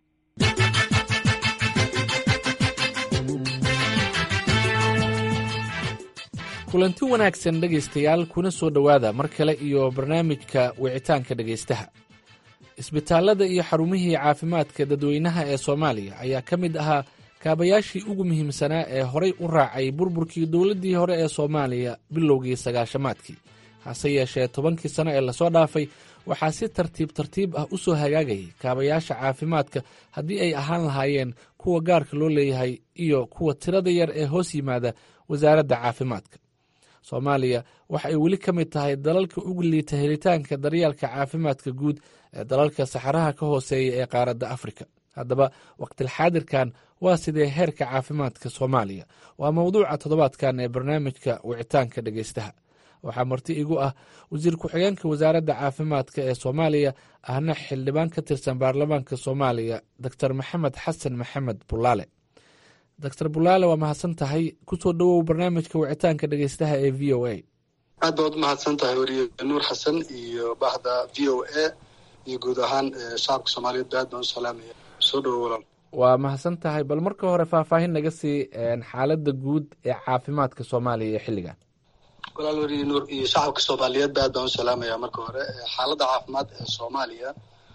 kulanti wanaagsan dhegaystayaal kuna soo dhowaada mar kale iyo barnaamijka wicitaanka dhegaystaha isbitaallada iyo xarumihii caafimaadka dadweynaha ee soomaaliya ayaa ka mid ahaa kaabayaashii ugu muhiimsanaa ee horay u raacay burburkii dowladdii hore ee soomaaliya bilowgii sagaashamaadkii hase yeeshee tobankii sano ee lasoo dhaafay waxaa si tartiib tartiib ah u soo hagaagayay kaabayaasha caafimaadka haddii ay ahaan lahaayeen kuwa gaarka loo leeyahay iyo kuwa tirada yar ee hoos yimaada wasaaradda caafimaadka soomaaliya waxa ay weli ka mid tahay dalalka ugu liita helitaanka daryeelka caafimaadka guud ee dalalka saxaraha ka hooseeya ee qaaradda afrika haddaba waqtilxaadirkan waa sidee heerka caafimaadka soomaaliya waa mowduuca toddobaadkan ee barnaamijka wicitaanka dhegeystaha waxaa marti igu ah wasiir ku-xigeenka wasaaradda caafimaadka ee soomaaliya ahna xildhibaan ka tirsan baarlamaanka soomaaliya doctor maxamed xasan maxamed bulaale doctor bulaale waa mahadsan tahay kusoo dhowow barnaamijka wicitaanka dhegeystaha ee v o a aad baad umahadsan tahay weriye nuur xasan iyo bahda v o a iyo guud ahaan shacabka soomaaliyeed ba aad baan u salaamaya soo dhowo walaal waa mahadsan tahay bal marka hore faahfaahin naga sii xaaladda guud ee caafimaadka soomaaliya ee xilligan walaal weriye nuur iyo shacabka soomaaliyeed ba aad baan u salaamaya marka hore xaaladda caafimaad ee soomaaliya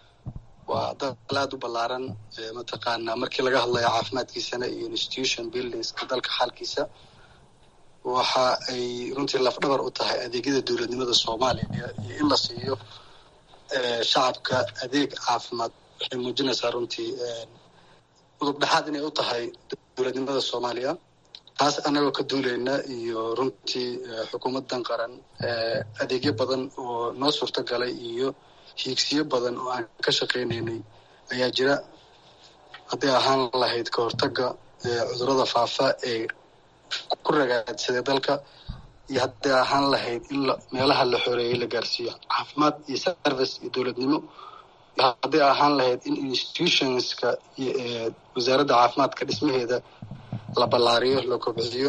waa dal aada u ballaaran mataqaanaa markii laga hadlayo caafimaadkiisana iyo institution buildingska dalka xaalkiisa waxa ay runtii lafdhabar u tahay adeegyada dowladnimada soomaaliya iyo in la siiyo shacabka adeeg caafimaad waxay muujinaysaa runtii udub dhexaad inay u tahay dowladnimada soomaaliya taas annagoo ka duulayna iyo runtii xukuumaddan qaran adeegyo badan oo noo suurto galay iyo hiigsiyo badan oo aan ka shaqaynaynay ayaa jira hadday ahaan lahayd ka hortagga cudurrada faafa ee ku ragaadsaday dalka iyo hadday ahaan lahayd in meelaha la xoreeyey la gaarsiiyo caafimaad iyo service iyo dowladnimo iyo hadday ahaan lahayd in institutionska wasaaradda caafimaadka dhismaheeda la ballaariyo la kobciyo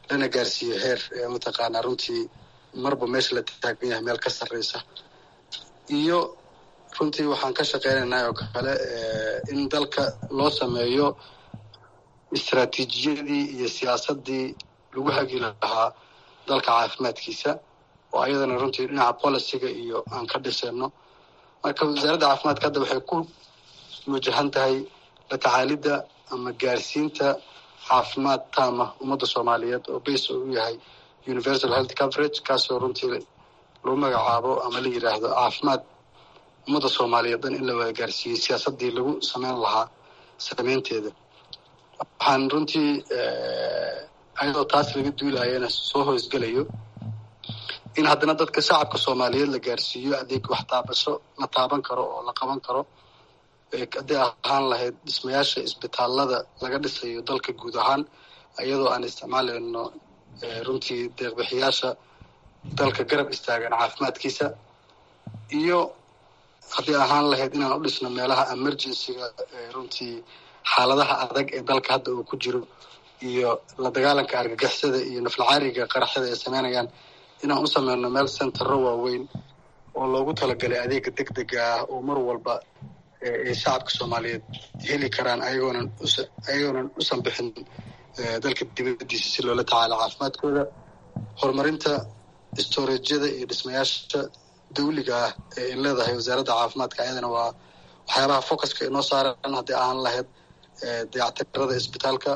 lana gaarsiiyo heer mataqaanaa runtii marba meesha la taagan yahay meel ka sarreysa iyo runtii waxaan ka shaqeynaynaa oo kale in dalka loo sameeyo istraatiijiyadii iyo siyaasaddii lagu hagi lahaa dalka caafimaadkiisa oo ayadana runtii dhinaca boliciga iyo aan ka dhisayno marka wasaaradda caafimaadka hadda waxay ku wajahan tahay la tacaalidda ama gaarsiinta caafimaad taama ummadda soomaaliyeed oo base u yahay universal health coverage kaasoo runtii lagu magacaabo ama la yidhaahdo caafimaad ummadda soomaaliyeed dhan in la wada gaarsiiyey siyaasaddii lagu sameyn lahaa sameynteeda waxaan runtii ayadoo taas laga duulayana soo hoosgelayo in haddana dadka shacabka soomaaliyeed la gaarsiiyo adeeg wax taabasho la taaban karo oo la qaban karo hadday ahaan lahayd dhismayaasha isbitaalada laga dhisayo dalka guud ahaan iyadoo aan isticmaalayno runtii deeqbixiyaasha dalka garab istaagan caafimaadkiisa iyo haddii ahaan lahayd inaan u dhisno meelaha emergencyga runtii xaaladaha adag ee dalka hadda uu ku jiro iyo la dagaalanka argagixisada iyo naflacaariga qaraxyada ay sameynayaan inaan u sameyno meel centero waaweyn oo loogu talagalay adeega deg dega ah oo mar walba ay shacabka soomaaliyeed heli karaan ayagoonan ayagoonan usan bixin dalka dibadiisa si loola tacaalo caafimaadkooda horumarinta storejyada iyo dhismayaasha dawliga ah ee ay leedahay wasaaradda caafimaadka ayadana waa waxyaabaha focuska inoo saaran haddii ahaan lahayd dayactirada isbitaalka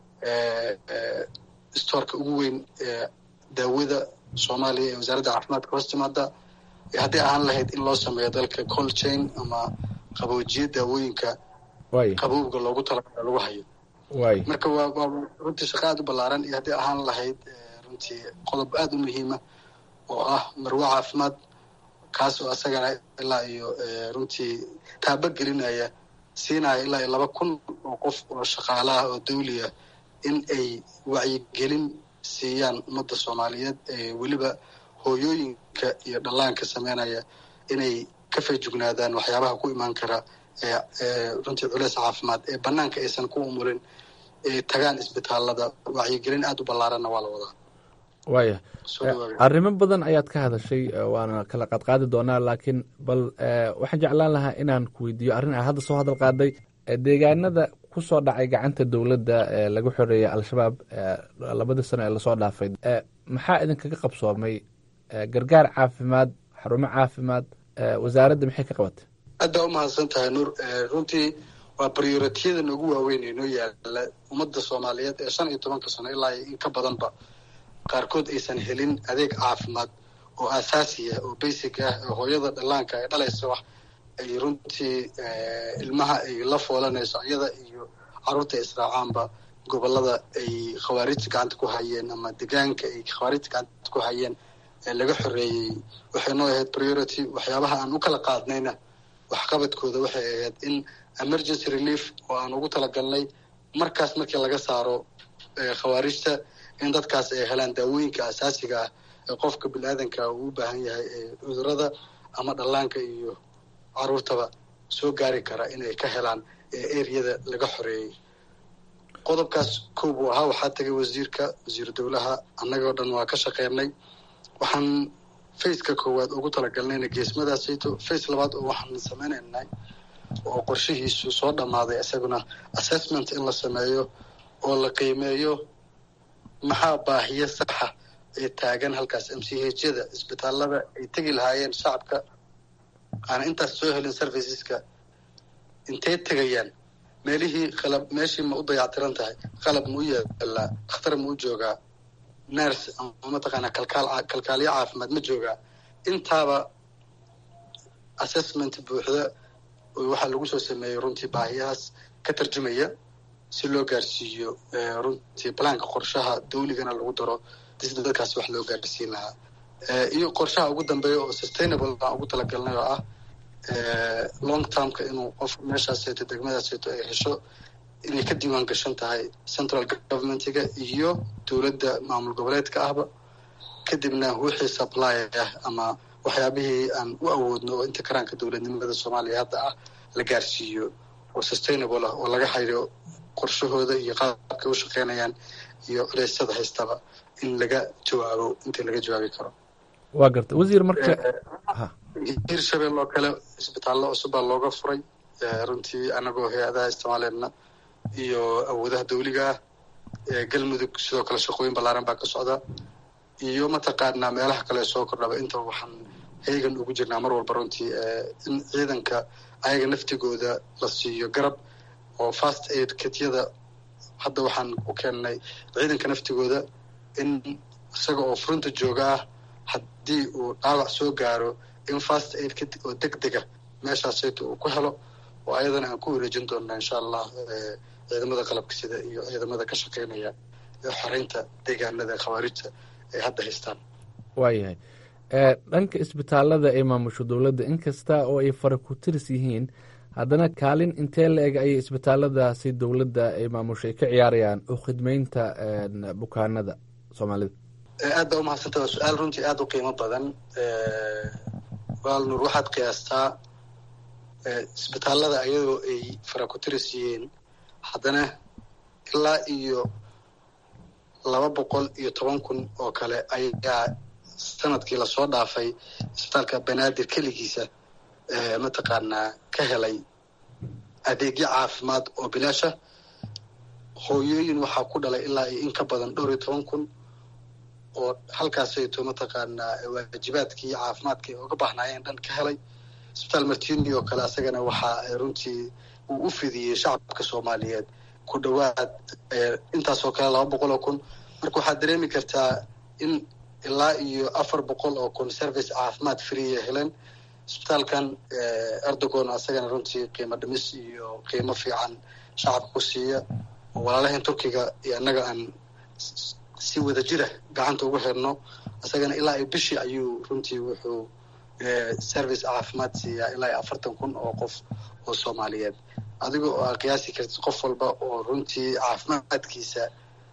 stoorka ugu weyn ee daawada soomaaliya ee wasaaradda caafimaadka hoos timaada haddii ahaan lahayd in loo sameeyo dalka cold chain ama qaboojiye daawooyinka qabowga loogu talagala lagu hayo marka waa waa runtii shaqo aada u ballaaran iyo haddii ahaan lahayd runtii qodob aada u muhiima oo ah marwo caafimaad kaas oo asagana ilaa iyo runtii taaba gelinaya siinaya ilaa iyo laba kun oo qof oo shaqaalaha oo dawliya in ay wacyigelin siiyaan ummadda soomaaliyeed ee weliba hooyooyinka iyo dhallaanka sameynaya inay ka feejugnaadaan waxyaabaha ku imaan kara runtii culeys caafimaad ee banaanka aysan ku umulin ee tagaan isbitaalada wacyigelin aada u ballaaranna waa la wadaa waaya arrimo badan ayaad ka hadashay waana kala qaadqaadi doonaa laakiin bal waxaan jeclaan lahaa inaan ku weydiiyo arrin a hadda soo hadal qaaday deegaanada ku soo dhacay gacanta dowladda ee lagu xoreeyay al-shabaab labadii sano ee lasoo dhaafay maxaa idinkaga qabsoomay gargaar caafimaad xarumo caafimaad wasaaradda maxay ka qabatay aad baa umahadsan tahay nuur runtii waa priorityada noogu waaweyn ee noo yaala ummadda soomaaliyeed ee shan iyo tobanka sano ilaa in ka badanba qaarkood aysan helin adeeg caafimaad oo asaasiya oo basic ah oo hooyada dhallaanka ay dhalaysa wax ay runtii ilmaha ay la foolanayso iyada iyo carruurta israacaanba gobolada ay khawaarijta gacanta ku hayeen ama degaanka ay khawaarijta gacanta ku hayeen ee laga xoreeyey waxay noo ahayd priority waxyaabaha aan u kala qaadnayna waxqabadkooda waxay ahayd in emergency relief oo aan ugu talagalnay markaas markii laga saaro khawaarijta in dadkaas ay helaan daawooyinka asaasiga ah ee qofka bini-aadanka uu u baahan yahay ee cudurada ama dhallaanka iyo caruurtaba soo gaari kara inay ka helaan ee ereyada laga xoreeyey qodobkaas koob uu ahaa waxaa tagay wasiirka wasiiru dowlaha annagoo dhan waa ka shaqeynay waxaan faceka koowaad ugu talagalnayna geesmadaasayto face labaad oo waxaan sameynaynay oo qorshihiisu soo dhammaaday isaguna assessment in la sameeyo oo la qiimeeyo maxaa baahiyo saxa ee taagan halkaas m c hyada isbitaalada ay tegi lahaayeen shacabka aana intaas soo helin serviceska intay tegayaan meelihii qalab meeshii ma u dayactiran tahay qalab ma u yaalaa dhakhtar ma u joogaa nurse ama mataqaanaa kalkaal kalkaaliyo caafimaad ma joogaa intaaba assessment buuxda waxaa lagu soo sameeyey runtii baahiyahaas ka tarjumaya si loo gaarsiiyo runtii balaanka qorshaha dawligana lagu daro si dadkaas wax loo gaarsiin lahaa iyo qorshaha ugu dambeeya oo sustainable baan ugu talagalnay oo ah long termka inuu qof meeshaas seeto degmadaas seeto ay hesho inay ka diiwaan gashan tahay central governmentiga iyo dowladda maamul goboleedka ahba kadibna wixii supply ah ama waxyaabihii aan u awoodno oo inta karaanka dowladnimada soomaaliya hadda ah la gaarsiiyo oo sustainable ah oo laga xayro qorshahooda iyo qaabkay u shaqeynayaan iyo culeysyada haystaba in laga jawaabo intii laga jawaabi karo waa garta wasiir marka hirshabelle oo kale isbitaallo cusub baa looga furay runtii anagoo hay-adaha isticmaaleedna iyo awoodaha dawliga ah galmudug sidoo kale shaqooyin ballaaran baa ka socda iyo mataqaanaa meelaha kale soo kordhaba intaba waxaan heegan ugu jirnaa mar walba runtii in ciidanka ayaga naftigooda la siiyo garab oo fast aid kityada hadda waxaan u keennay ciidanka naftigooda in isaga oo furunta jooga ah haddii uu dhaawac soo gaaro in fast aid kit oo deg dega meeshaasayta uu ku helo oo ayadana aan ku wareejin doonaa insha allah ciidamada qalabka sida iyo ciidamada ka shaqeynaya xoreynta deegaanada khawaarijta ay hadda haystaan waayahay dhanka isbitaalada ay maamusho dowladda inkasta oo ay fara ku tiris yihiin haddana kaalin intee la eg ayay isbitaaladaasi dowladda ay maamusho ay ka ciyaarayaan oo khidmeynta bukaanada soomaalida aad baa umahadsanta waa su-aal runtii aada u qiimo badan waalnuur waxaad qiyaastaa isbitaalada ayadoo ay fara ku tiris yihiin haddana ilaa iyo laba boqol iyo toban kun oo kale ayaa sanadkii lasoo dhaafay isbitaalka banaadir keligiisa mataqaanaa ka helay adeegyo caafimaad oo bilaasha hooyooyin waxaa ku dhalay ilaa iyo in ka badan dhowr iyo toban kun oo halkaasayto mataqaanaa waajibaadkii caafimaadka ay uga baahnaayeen dhan ka helay isbitaal martini oo kale asagana waxaa runtii uu u fidiyey shacabka soomaaliyeed ku dhowaad intaasoo kale laba boqol oo kun marka waxaad dareemi kartaa in ilaa iyo afar boqol oo kun service caafimaad freeya heleen isbitaalkan erdogon asagana runtii qiimo dhimis iyo qiimo fiican shacabka ku siiya oo walaalahan turkiga iyo annaga aan si wada jira gacanta ugu xirno isagana ilaa iyo bishii ayuu runtii wuxuu service caafimaad siiyaa ilaa iyo afartan kun oo qof oo soomaaliyeed adiga oo aa qiyaasi kartid qof walba oo runtii caafimaadkiisa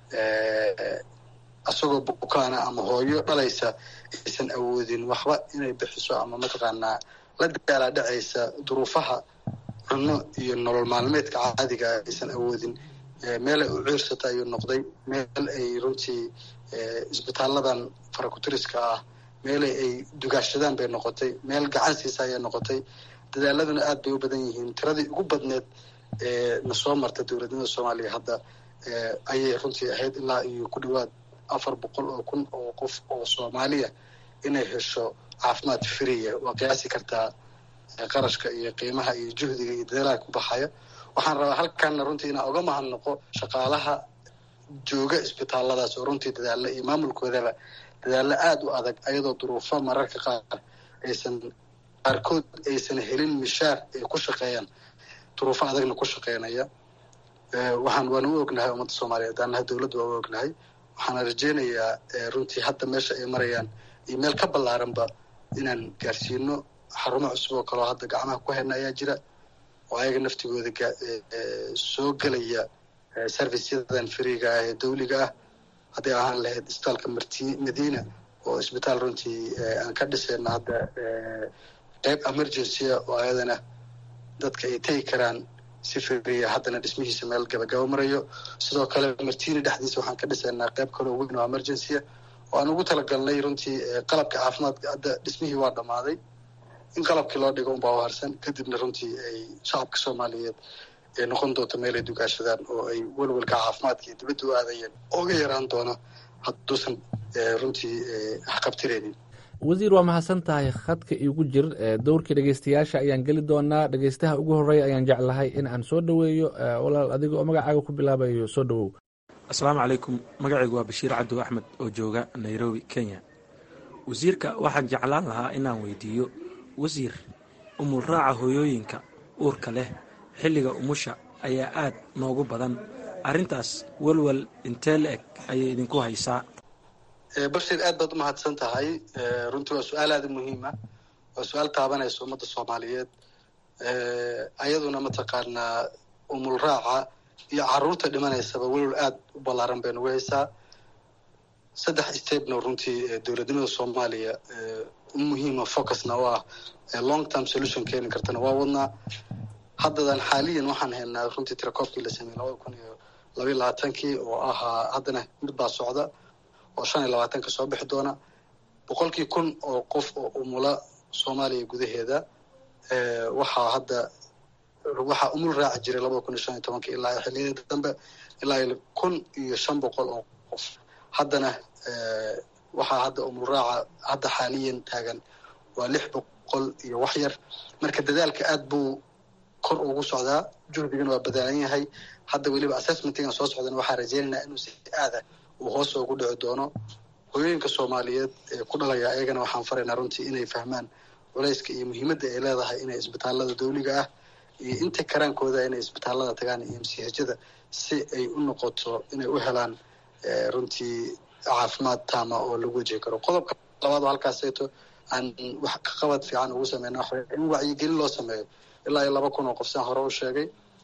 isagoo bukaana ama hooyo dhalaysa aysan awoodin waxba inay bixiso ama mataqaanaa la daalaa dhacaysa duruufaha cunno iyo nolol maalmeedka caadiga aysan awoodin meel ay u ciirsata ayuu noqday meel ay runtii isbitaaladan farakutiriska ah meel ay dugaashadaan bay noqotay meel gacan siisa ayay noqotay dadaaladuna aad bay u badan yihiin tiradii ugu badneed ee na soo marta dowladnimada soomaaliya hadda ayay runtii ahayd ilaa iyo ku dhawaad afar boqol oo kun oo qof oo soomaaliya inay hesho caafimaad friya waa qiyaasi kartaa qarashka iyo qiimaha iyo juhdiga iyo dadaalaha ku baxaya waxaan rabaa halkaana runtii inaan uga mahadnaqo shaqaalaha jooga isbitaaladaas oo runtii dadaalla iyo maamulkoodaba dadaallo aada u adag ayadoo duruufo mararka qaar aysan qaarkood aysan helin mishaar ay ku shaqeeyaan duruufo adagna ku shaqeynaya waxaan waana u ognahay ummadda soomaaliyeed annaha dowladda waa u ognahay waxaana rajeynayaa runtii hadda meesha ay marayaan iyo meel ka ballaaranba inaan gaarsiino xarumo cusub oo kaleo hadda gacmaha ku hayna ayaa jira oo ayaga naftigooda soo gelaya serviceyadan fariiga ah ee dawliga ah hadday ahaan lahayd isbitaalka marti madiina oo isbitaal runtii aan ka dhisayna hadda qeyb emergencya oo ayadana dadka ay tegi karaan si firiya haddana dhismihiisa meel gabagaba marayo sidoo kale martini dhexdiisa waxaan ka dhisaynaa qeyb kaloo weyn oo emergencya oo aan ugu talagalnay runtii qalabka caafimaadka hadda dhismihii waa dhammaaday in qalabkii loo dhigo unbaa u harsan kadibna runtii ay shacabka soomaaliyeed ay noqon doonto meel ay dugaashadaan oo ay welwelka caafimaadka iyo dibadda u aadayeen ooga yaraan doono hadduusan runtii waxqabtireynin wasiir waa mahadsan tahay khadka iigu jir dowrkii dhegeystayaasha ayaan geli doonaa dhegeystaha ugu horeeya ayaan jeclahay in aan soo dhoweeyo walaal adiga oo magacaaga ku bilaabayo soo dhowow asalaamu calaykum magacaygu waa bashiir cabdo axmed oo jooga nairobi kenya wasiirka waxaan jeclaan lahaa inaan weydiiyo wasiir umulraaca hooyooyinka uurka leh xilliga umusha ayaa aad noogu badan arrintaas welwel intee la eg ayay idinku haysaa bashir aad baad umahadsan tahay runtii waa su-aal aada u muhiima waa su-aal taabanaysa ummadda soomaaliyeed ayaduna mataqaanaa umul raaca iyo caruurta dhimanaysaba welwel aada u ballaaran bay nagu haysaa saddex stepno runtii dowladnimada soomaaliya muhiima focusna oo ah long term solution keeni kartana waa wadnaa haddadan xaaliyan waxaan haynaa runtii tirakoobkii la sameeyey labada kun iyo labayo labaatankii oo ahaa haddana mid baa socda oo shan iyo labaatanka soo bixi doona boqolkii kun oo qof oo umula soomaaliya gudaheeda waxaa hadda waxaa umul raaci jiray labada kun iyo shan iyo tobanka ilaa xiliyada dambe ilaa kun iyo shan boqol oo qof haddana waxaa hadda umul raaca hadda xaaliyan taagan waa lix boqol iyo wax yar marka dadaalka aad buu kor ugu socdaa juhdigana waa badaalan yahay hadda weliba assessmentigan soo socdana waxaa rajeynaynaa inuu si aada uu hoos ugu dhici doono hooyooyinka soomaaliyeed ee ku dhalaya ayagana waxaan faraynaa runtii inay fahmaan culayska iyo muhiimadda ay leedahay inay isbitaalada dawliga ah iyo inta karaankooda inay isbitaalada tagaan iyo msihajada si ay u noqoto inay u helaan runtii caafimaad taama oo lagu wajihi karo qodobka labaad oo halkaaseeto aan wax ka qabad fiican ugu sameyna waxa in wacyigelin loo sameeyo ilaa iyo laba kun oo qof saan hore u sheegay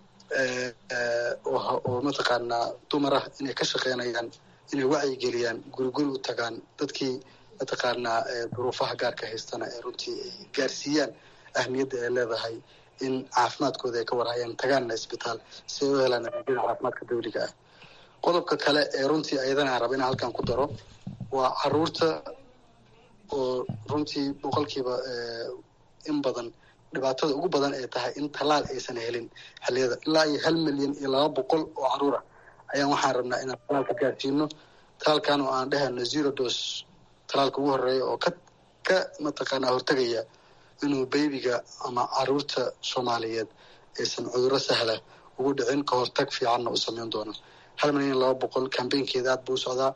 oo mataqaanaa dumar ah inay ka shaqeynayaan inay wacyigeliyaan guri guri u tagaan dadkii mataqaanaa duruufaha gaarka haystana ee runtii ay gaarsiiyaan ahmiyadda ay leedahay in caafimaadkooda ay ka warhayaan tagaanna isbitaal si ay u helaan adeegyada caafimaadka dawliga ah qodobka kale ee runtii ayadana aan raba inaan halkan ku daro waa caruurta oo runtii boqolkiiba in badan dhibaatada ugu badan ay tahay in tallaal aysan helin xilliyada ilaa iyo hal milyan iyo laba boqol oo caruur ah ayaan waxaan rabnaa inaan talaalka gaarsiino talaalkan oo aan dhehayno zero dos talaalka ugu horeeya oo ka ka mataqaanaa hortegaya inuu baybiga ama caruurta soomaaliyeed aysan cudurro sahla ugu dhicin ka hortag fiicanna u sameyn doono hal milyan iyo laba boqol kambeynkeeda aad buu u socdaa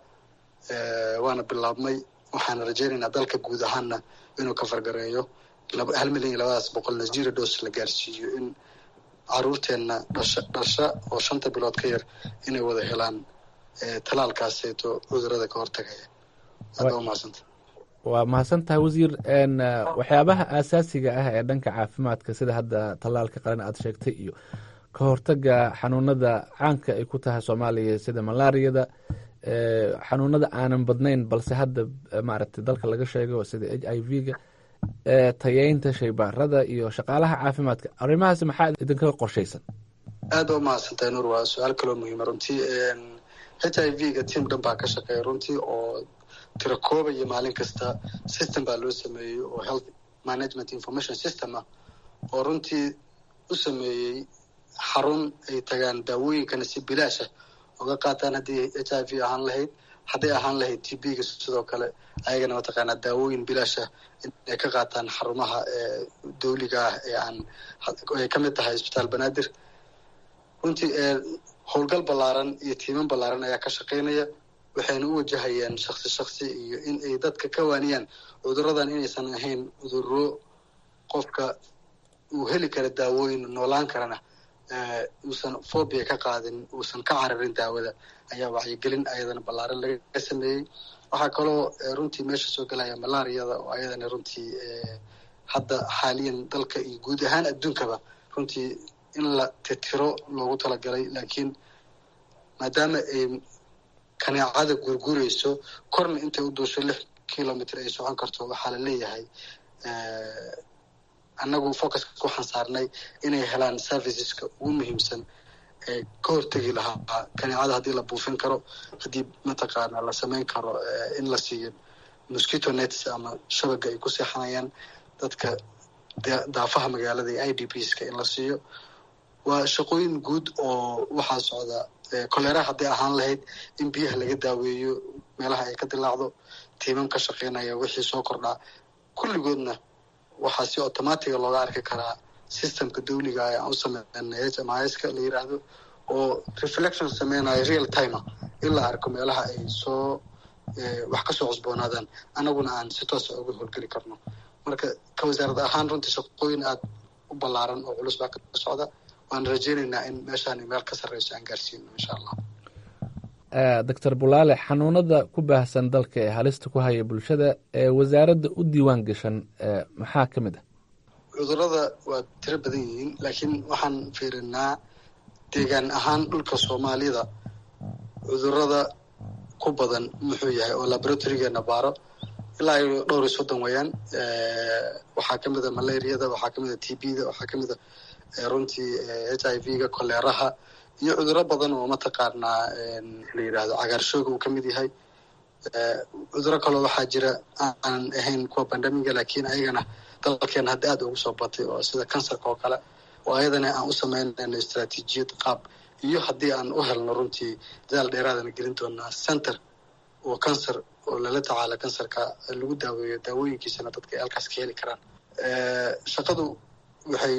waana bilaabmay waxaan rajeynaynaa dalka guud ahaanna inuu ka fargareeyo hal milyan iyo labadaas boqolna zero dos la gaarsiiyo in caruurteenna dhasha dhasha oo shanta bilood ka yar inay wada helaan talaalkaaseeto cudurada ka hortagaya aad baa umahadsanta waa mahadsan tahay wasiir waxyaabaha aasaasiga ah ee dhanka caafimaadka sida hadda tallaalka qaran aad sheegtay iyo ka hortaga xanuunada caanka ay ku tahay soomaaliya sida malaariyada xanuunada aanan badnayn balse hadda maaragtay dalka laga sheego sida h i v ga tayeynta shaybaarada iyo shaqaalaha caafimaadka arrimahaas maxaa idinkaga qorshaysan aad baa umahadsantahay nuur waa su-aal kaloo muhiima runtii h i v ga tiam dhan baa ka shaqeeya runtii oo tira koobaya maalin kasta system baa loo sameeyey oo health management information system ah oo runtii u sameeyey xarun ay tagaan daawooyinkana si bilaasha oga qaataan haddii h i v ahaan lahayd hadday ahaan lahayd t b ga sidoo kale ayagana mataqaanaa daawooyin bilaasha inay ka qaataan xarumaha dawliga ah ee aan ay ka mid tahay isbitaal banaadir runtii howlgal ballaaran iyo tiiman ballaaran ayaa ka shaqeynaya waxayna u wajahayaan shaksi shaksi iyo in ay dadka ka waaniyaan cuduradan inaysan ahayn cuduro qofka uu heli kara daawooyin noolaan karana uusan phobia ka qaadin uusan ka cararin daawada ayaa wacyigelin ayadana ballaaran laga sameeyey waxaa kaloo runtii meesha soo gelaya malaariyada oo ayadana runtii hadda xaaliyan dalka iyo guud ahaan adduunkaba runtii in la titiro loogu talagalay laakiin maadaama ay kaneecada gurgurayso korna intay u duusho lix kilomitr ay socon karto waxaa la leeyahay annagu focuska waxaan saarnay inay helaan serviceska ugu muhiimsan ee ka hortegi lahaa kaneecada haddii la buufin karo haddii mataqaana la samayn karo in la siiyo mosquito nets ama shabaga ay ku seexanayaan dadka daafaha magaalada iyo i d bska in la siiyo waa shaqooyin guud oo waxaa socda koleraha hadday ahaan lahayd in biyaha laga daaweeyo meelaha ay ka dilaacdo tiimam ka shaqeynaya wixii soo kordhaa kulligoodna waxaa si automatiga looga arki karaa systemka dawliga ah aan u sameynay h m iska la yiraahdo oo reflection sameynayo real timer in la arko meelaha ay soo wax kasoo cusboonaadaan annaguna aan si toosa uga howlgeli karno marka ka wasaarad ahaan runtii shaqooyin aada u ballaaran oo culus baa ka socda waan rajeynaynaa in meeshaan meel ka sarreyso aan gaarsiino insha allah doctor bulaale xanuunada ku baahsan dalka ee halista ku haya bulshada ee wasaaradda u diiwaan gashan maxaa ka mid ah cudurada waa tiro badan yihiin laakiin waxaan fiirinaa deegaan ahaan dhulka soomaalida cudurada ku badan muxuu yahay oo laboratorygeenna baaro ilaa iyo dhowr iyo soddon weeyaan waxaa ka mid a malariyada waxaa ka mid a t b da waxaa ka mid a runtii h i v ga koleeraha iyo cuduro badan oo mataqaanaa la yidhaahdo cagaarshooga uu ka mid yahay cuduro kaloo waxaa jira aanan ahayn kuwa bandamiga laakiin ayagana dalkeena hadda aad ugu soo batay oo sida kansarka oo kale oo ayadana aan u samaynayno istraatiijiyad qaab iyo haddii aan u helno runtii dadaal dheeraadana gelin doonaa center oo kansar oo lala tacaala kansarka lagu daaweeyo daawooyinkiisana dadka ay halkaas ka heli karaan shaqadu waxay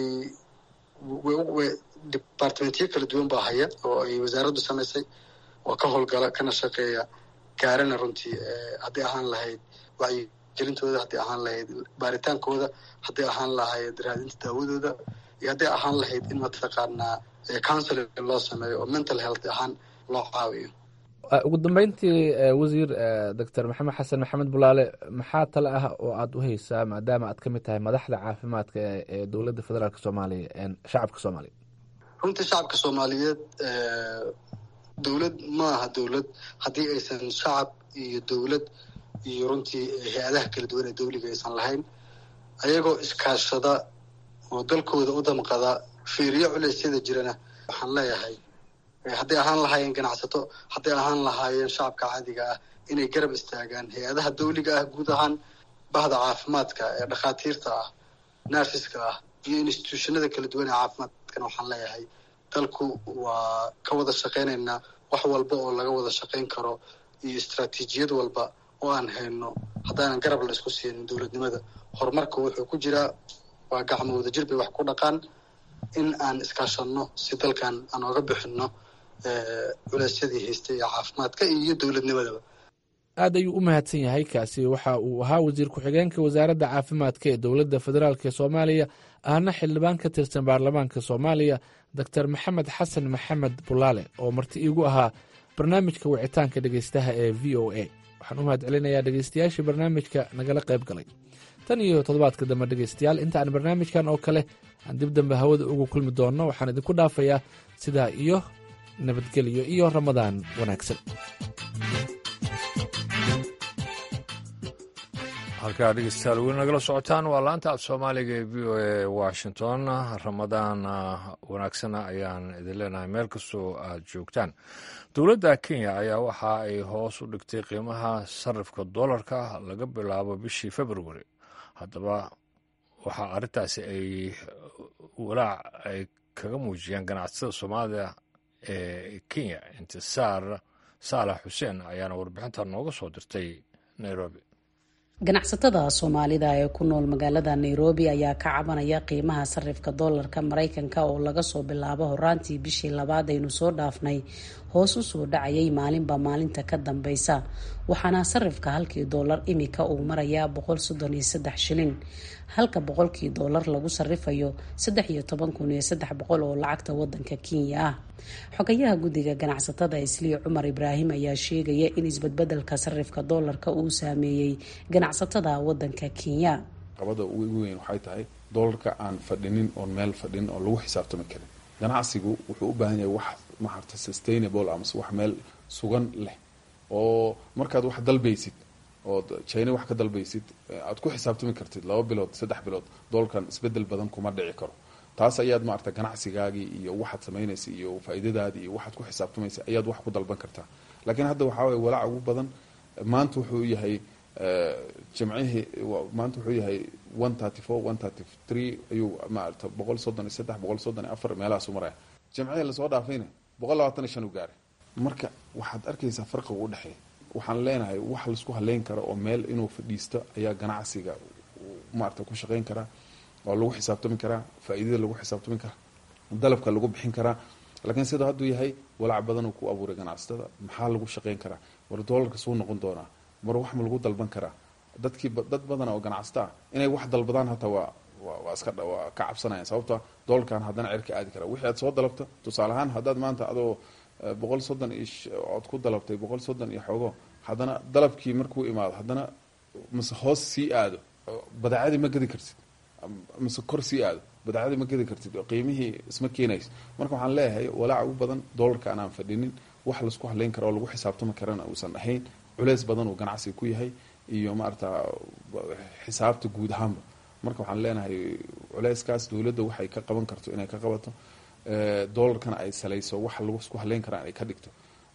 departmentyo kala duwan baa haya oo ay wasaaraddu samaysay oo ka howlgala kana shaqeeya gaarana runtii haddii ahaan lahayd wacyigelintooda haddii ahaan lahayd baaritaankooda haddii ahaan lahayd raadinta daawadooda iyo haddii ahaan lahayd in mataqaanaa counseling loo sameeyo oo mental health ahaan loo caawiyo ugu dambeyntii wasiir doctor maxamed xasan maxamed bulaale maxaa tale ah oo aada u haysaa maadaama aad ka mid tahay madaxda caafimaadka ee dowladda federaalk soomaaliya shacabka soomaaliya runtii shacabka soomaaliyeed dowlad ma aha dowlad haddii aysan shacab iyo dowlad iyo runtii hay-adaha kala duwan ee dawliga aysan lahayn ayagoo iskaashada oo dalkooda u damqada fiiriyo culeysyada jirana waxaan leeyahay hadday ahaan lahaayeen ganacsato hadday ahaan lahaayeen shacabka caadiga ah inay garab istaagaan hay-adaha dawliga ah guud ahaan bahda caafimaadka ee dhakhaatiirta ah narsiska ah iyo institutionada kala duwan ee caafimaadkana waxaan leeyahay dalku waa ka wada shaqaynaynaa wax walba oo laga wada shaqayn karo iyo istraatiijiyad walba oo aan hayno haddaanan garab la isku siinin dowladnimada horumarka wuxuu ku jiraa waa gacmo wadajir bay wax ku dhaqaan in aan iskaashanno si dalkan aan oga bixinno culeysyadii haystay ee caafimaadka iyo dowladnimadaba aad ayuu u mahadsan yahay kaasi waxa uu ahaa wasiir ku-xigeenka wasaaradda caafimaadka ee dowladda federaalk ee soomaaliya ahna xildhibaan ka tirsan baarlamaanka soomaaliya doctor maxamed xasan maxamed bulaale oo marti iigu ahaa barnaamijka wicitaanka dhegeystaha ee v o a waxaan u mahad celinayaa dhegeystayaashii barnaamijka nagala qayb galay tan iyo toddobaadka dambe dhegeystayaal inta aan barnaamijkan oo kale aan dib dambe hawada ugu kulmi doonno waxaan idinku dhaafayaa sidaa iyo nabadgelyo iyo ramadaan wanaagsan halkaa dhegeystayaal weli nagala socotaan waa laanta af soomaaliga ee v o a washington ramadaan wanaagsana ayaan idin leenahay meel kastoo aad joogtaan dowladda kenya ayaa waxa ay hoos u dhigtay qiimaha sarifka dollarka laga bilaabo bishii februari haddaba waxaa arrintaasi ay walaac ay kaga muujiyeen ganacsatada soomaalida ee kenya intisaar saalax xuseen ayaana warbixinta nooga soo dirtay nairobi ganacsatada soomaalida ee ku nool magaalada nairobi ayaa ka cabanaya qiimaha sarifka doolarka maraykanka oo laga soo bilaabo horaantii bishii labaad aynu soo dhaafnay hoos u soo dhacayay maalinba maalinta ka dambeysa waxaana sarifka halkii doolar imika uu marayaa boqol soddon iyo saddex shilin halka boqolkii doolar lagu sarifayo saddex iyo toban kun iyo saddex boqol oo lacagta wadanka kenya ah xogayaha guddiga ganacsatada islii cumar ibraahim ayaa sheegaya in isbadbedelka sarifka doolarka uu saameeyey ganacsatada wadanka kenya qabada ugu weyn waxay tahay doolarka aan fadhinin oon meel fadhinin oo lagu xisaabtami karin ganacsigu wuxuu u baahan yahay wax maarta sustainable amase wax meel sugan leh oo markaad wax dalbaysid ood china wax ka dalbaysid aad ku xisaabtami kartid laba bilood saddex bilood doolarkan isbedel badan kuma dhici karo taas ayaad maarata ganacsigaagii iyo waxaad samaynaysa iyo faa'iidadaadii iyo waxaad ku xisaabtamaysa ayaad wax ku dalban kartaa laakiin hadda waxaa waye walaaca ugu badan maanta wuxuu yahay jimcihii maanta wuxuu yahay one thirty four one thirty three ayuu maarata boqol soddon iyo saddex boqol soddon iyo afar meelahaasu maraya jimcihii lasoo dhaafayna boqol labaatan iyo shan u gaaray marka waxaad arkaysaa farqiga u dhexeeya waxaan leenahay wax laisku haleyn karo oo meel inuu fadhiisto ayaa ganacsiga maarata ku shaqayn karaa oo lagu xisaabtami karaa faa'iidada lagu xisaabtami karaa dalabka lagu bixin karaa laakiin sidoo hadduu yahay walaac badan uu ku abuuray ganacsatada maxaa lagu shaqayn karaa war doolarka suu noqon doonaa mar wax ma lagu dalban karaa dadkii dad badan oo ganacsato ah inay wax dalbadaan hataa waa waa iska waa ka cabsanayaan sababto doolarkan haddana cerka aadi karaa wixii aad soo dalabto tusaale ahaan haddaad maanta adoo boqol soddon iyo ood ku dalabtay boqol soddon iyo xoogo haddana dalabkii markuu imaado haddana mase hoos sii aado badeecadii ma gedi kartid mase kor sii aado badeecadii ma gedi kartid qiimihii isma keenayso marka waxaan leeyahay walaaca ugu badan doolarka anaan fadhinin wax laisku haleyn karo oo lagu xisaabtami karana uusan ahayn culeys badan uu ganacsiga ku yahay iyo maarata xisaabta guud ahaanba marka waxaan leenahay culeyskaas dowladda waxay ka qaban karto inay ka qabato doolarkana ay salayso wax lagu isku haleyn karaan ay ka dhigto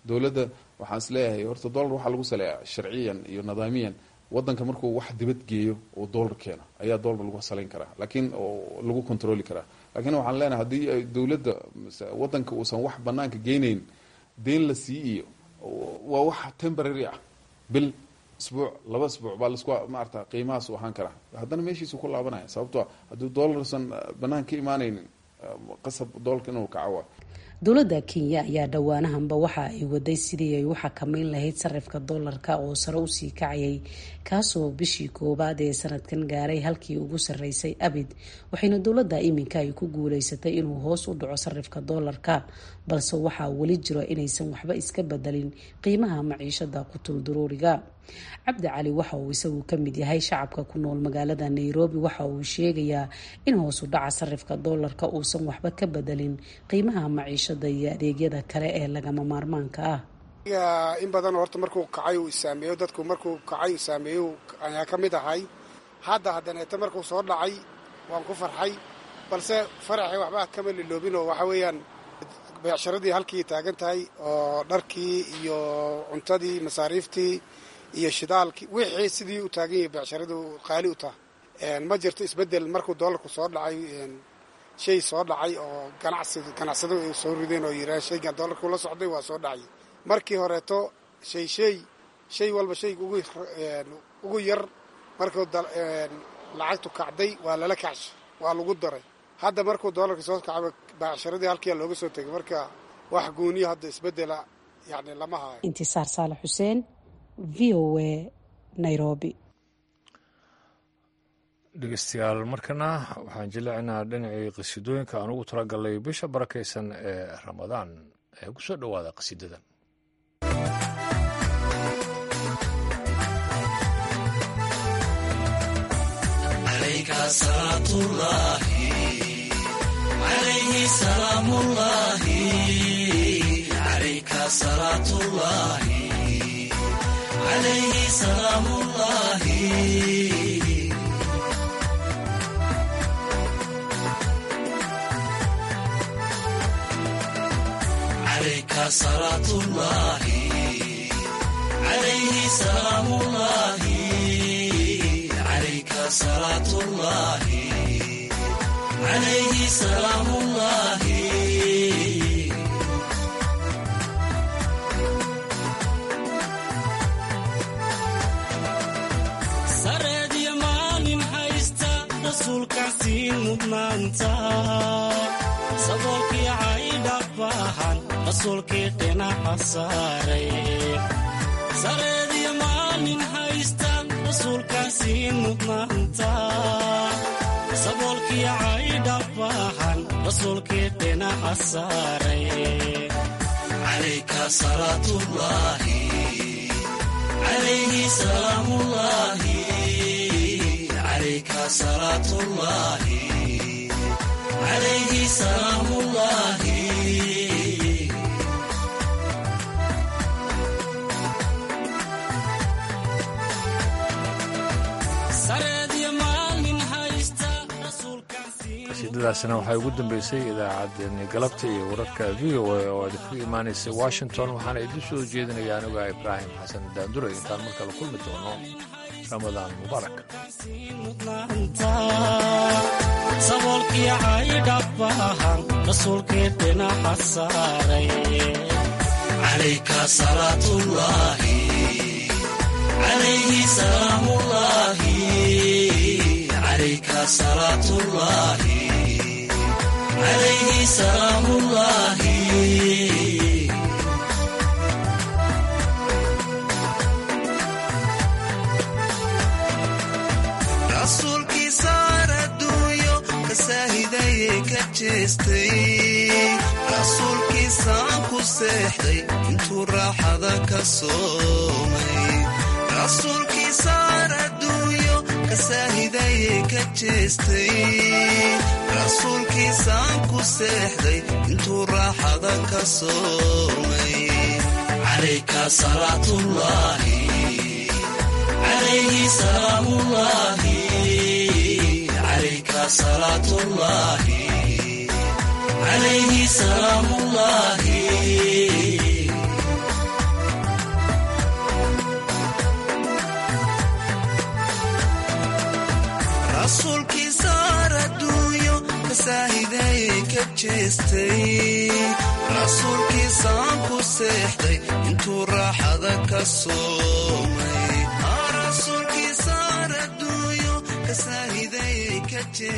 dowladda waxaan is leeyahay horta dollar waxaa lagu saleeyaa sharciyan iyo nidaamiyan wadanka markuu wax dibad geeyo oo dollar keeno ayaa dollar lagu salayn karaa laakiin oo lagu controli karaa laakiin waxaan leenahay haddii dowladda wadanka uusan wax banaanka geynayn deen la sii iyo waa wax temporary ah bil isbuuc laba isbuuc baa lasku maarata qiimahaas u ahaan karaa haddana meeshiisu ku laabanaya sababto haddii dollarsan banaan ka imaanaynin qasab dollarka inuu kaco waa dowladda kenya ayaa dhowaanahanba waxa ay waday sidii ay u xakameyn lahayd sarifka doolarka oo sare usii kacayay kaasoo bishii koowaad ee sanadkan gaaray halkii ugu sarreysay abid waxayna dowladda iminka ay ku guuleysatay inuu hoos u dhaco sarifka doolarka balse waxaa weli jiro inaysan waxba iska bedelin qiimaha maciishada qutul duruuriga cabdi cali waxa uu isagu ka mid yahay shacabka ku nool magaalada nairobi waxa uu sheegayaa in hoos u dhaca sarifka doolarka uusan waxba ka bedelin qiimaha maciishada iyo adeegyada kale ee lagama maarmaanka ah in badan horta markuu kacay uu isaameeyo dadku markuu kacay uu saameeyo ayaa ka mid ahay hadda haddaneeta markuu soo dhacay waan ku farxay balse faraxii waxba kama liloobin oo waxa weeyaan beecsharadii halkii taagan tahay oo dharkii iyo cuntadii masaariiftii iyo shidaalkii wixii sidii u taagan yahay beecsharadu qaali u taha ma jirto isbeddel markuu doolarku soo dhacay shay soo dhacay oo ganacsi ganacsado ay soo rideen oo yidhaha shaygan doolarku la socday waa soo dhacay markii horeeto shay shay shay walba shayga ugu ugu yar markuu lacagtu kacday waa lala kacshay waa lagu daray hadda markuu doolarka soo kacaba beecsharadii halkiia looga soo tegay marka wax gooniyo hadda isbeddela yani lama hayo intisaar saalax xuseen v o a nairobi dhegeystayaal markana waxaan jillecinaa dhinacii qasiidooyinka aan ugu talagalnay bisha barakaysan ee ramadaan ee ku soo dhowaada qasiidadan عليه سلام الله عليك صلاة الله عليه سلام الله عليك صلاة الله عليه سلام الله sareedyo maalin haysta rasuulkaasii mudnaanta saboolkii caydha baahan rasuulkii dhinaca saaray sareedyo maalin haysta rasuulkaasii mudnaanta saboolkii caydha baahan rasuulkii dhinaca saaray calayka salaatullaahi عليه سلام الله عليك صلاة الله عليه سلام الله qasiidadaasina waxaa ugu dambeysay idaacaddeenni galabta iyo wararka v o a oo idinku imaanaysay washington waxaana idin soo jeedinaya aniga ibraahim xasan daandure intaan markale kulmi doono ramadaan mubaarak saboolkii caydha baahan rasuulkii dhinaca saaray calayka salaatullaahi calayhi salaamullaahi calayka salaatullaahi calayhi salaamullaahi rasuulkiisaan adduunyo ka saahidaye ka jeestay rasuulkiisaan ku seexday intuu raaxada ka soomay rasuulkiisaan adduunyo ka saahidaye ka jeestay rasuulkiisaan ku seexday intuu raaxada ka soomay calayka salaatullaahi عليه سلام الله عليك صلاة الله عليه سلام الله jeestay rasuulkiisaan ku seexday intuu raaxada ka soomay rasuulkiisaan adduunyo ka saahiday ka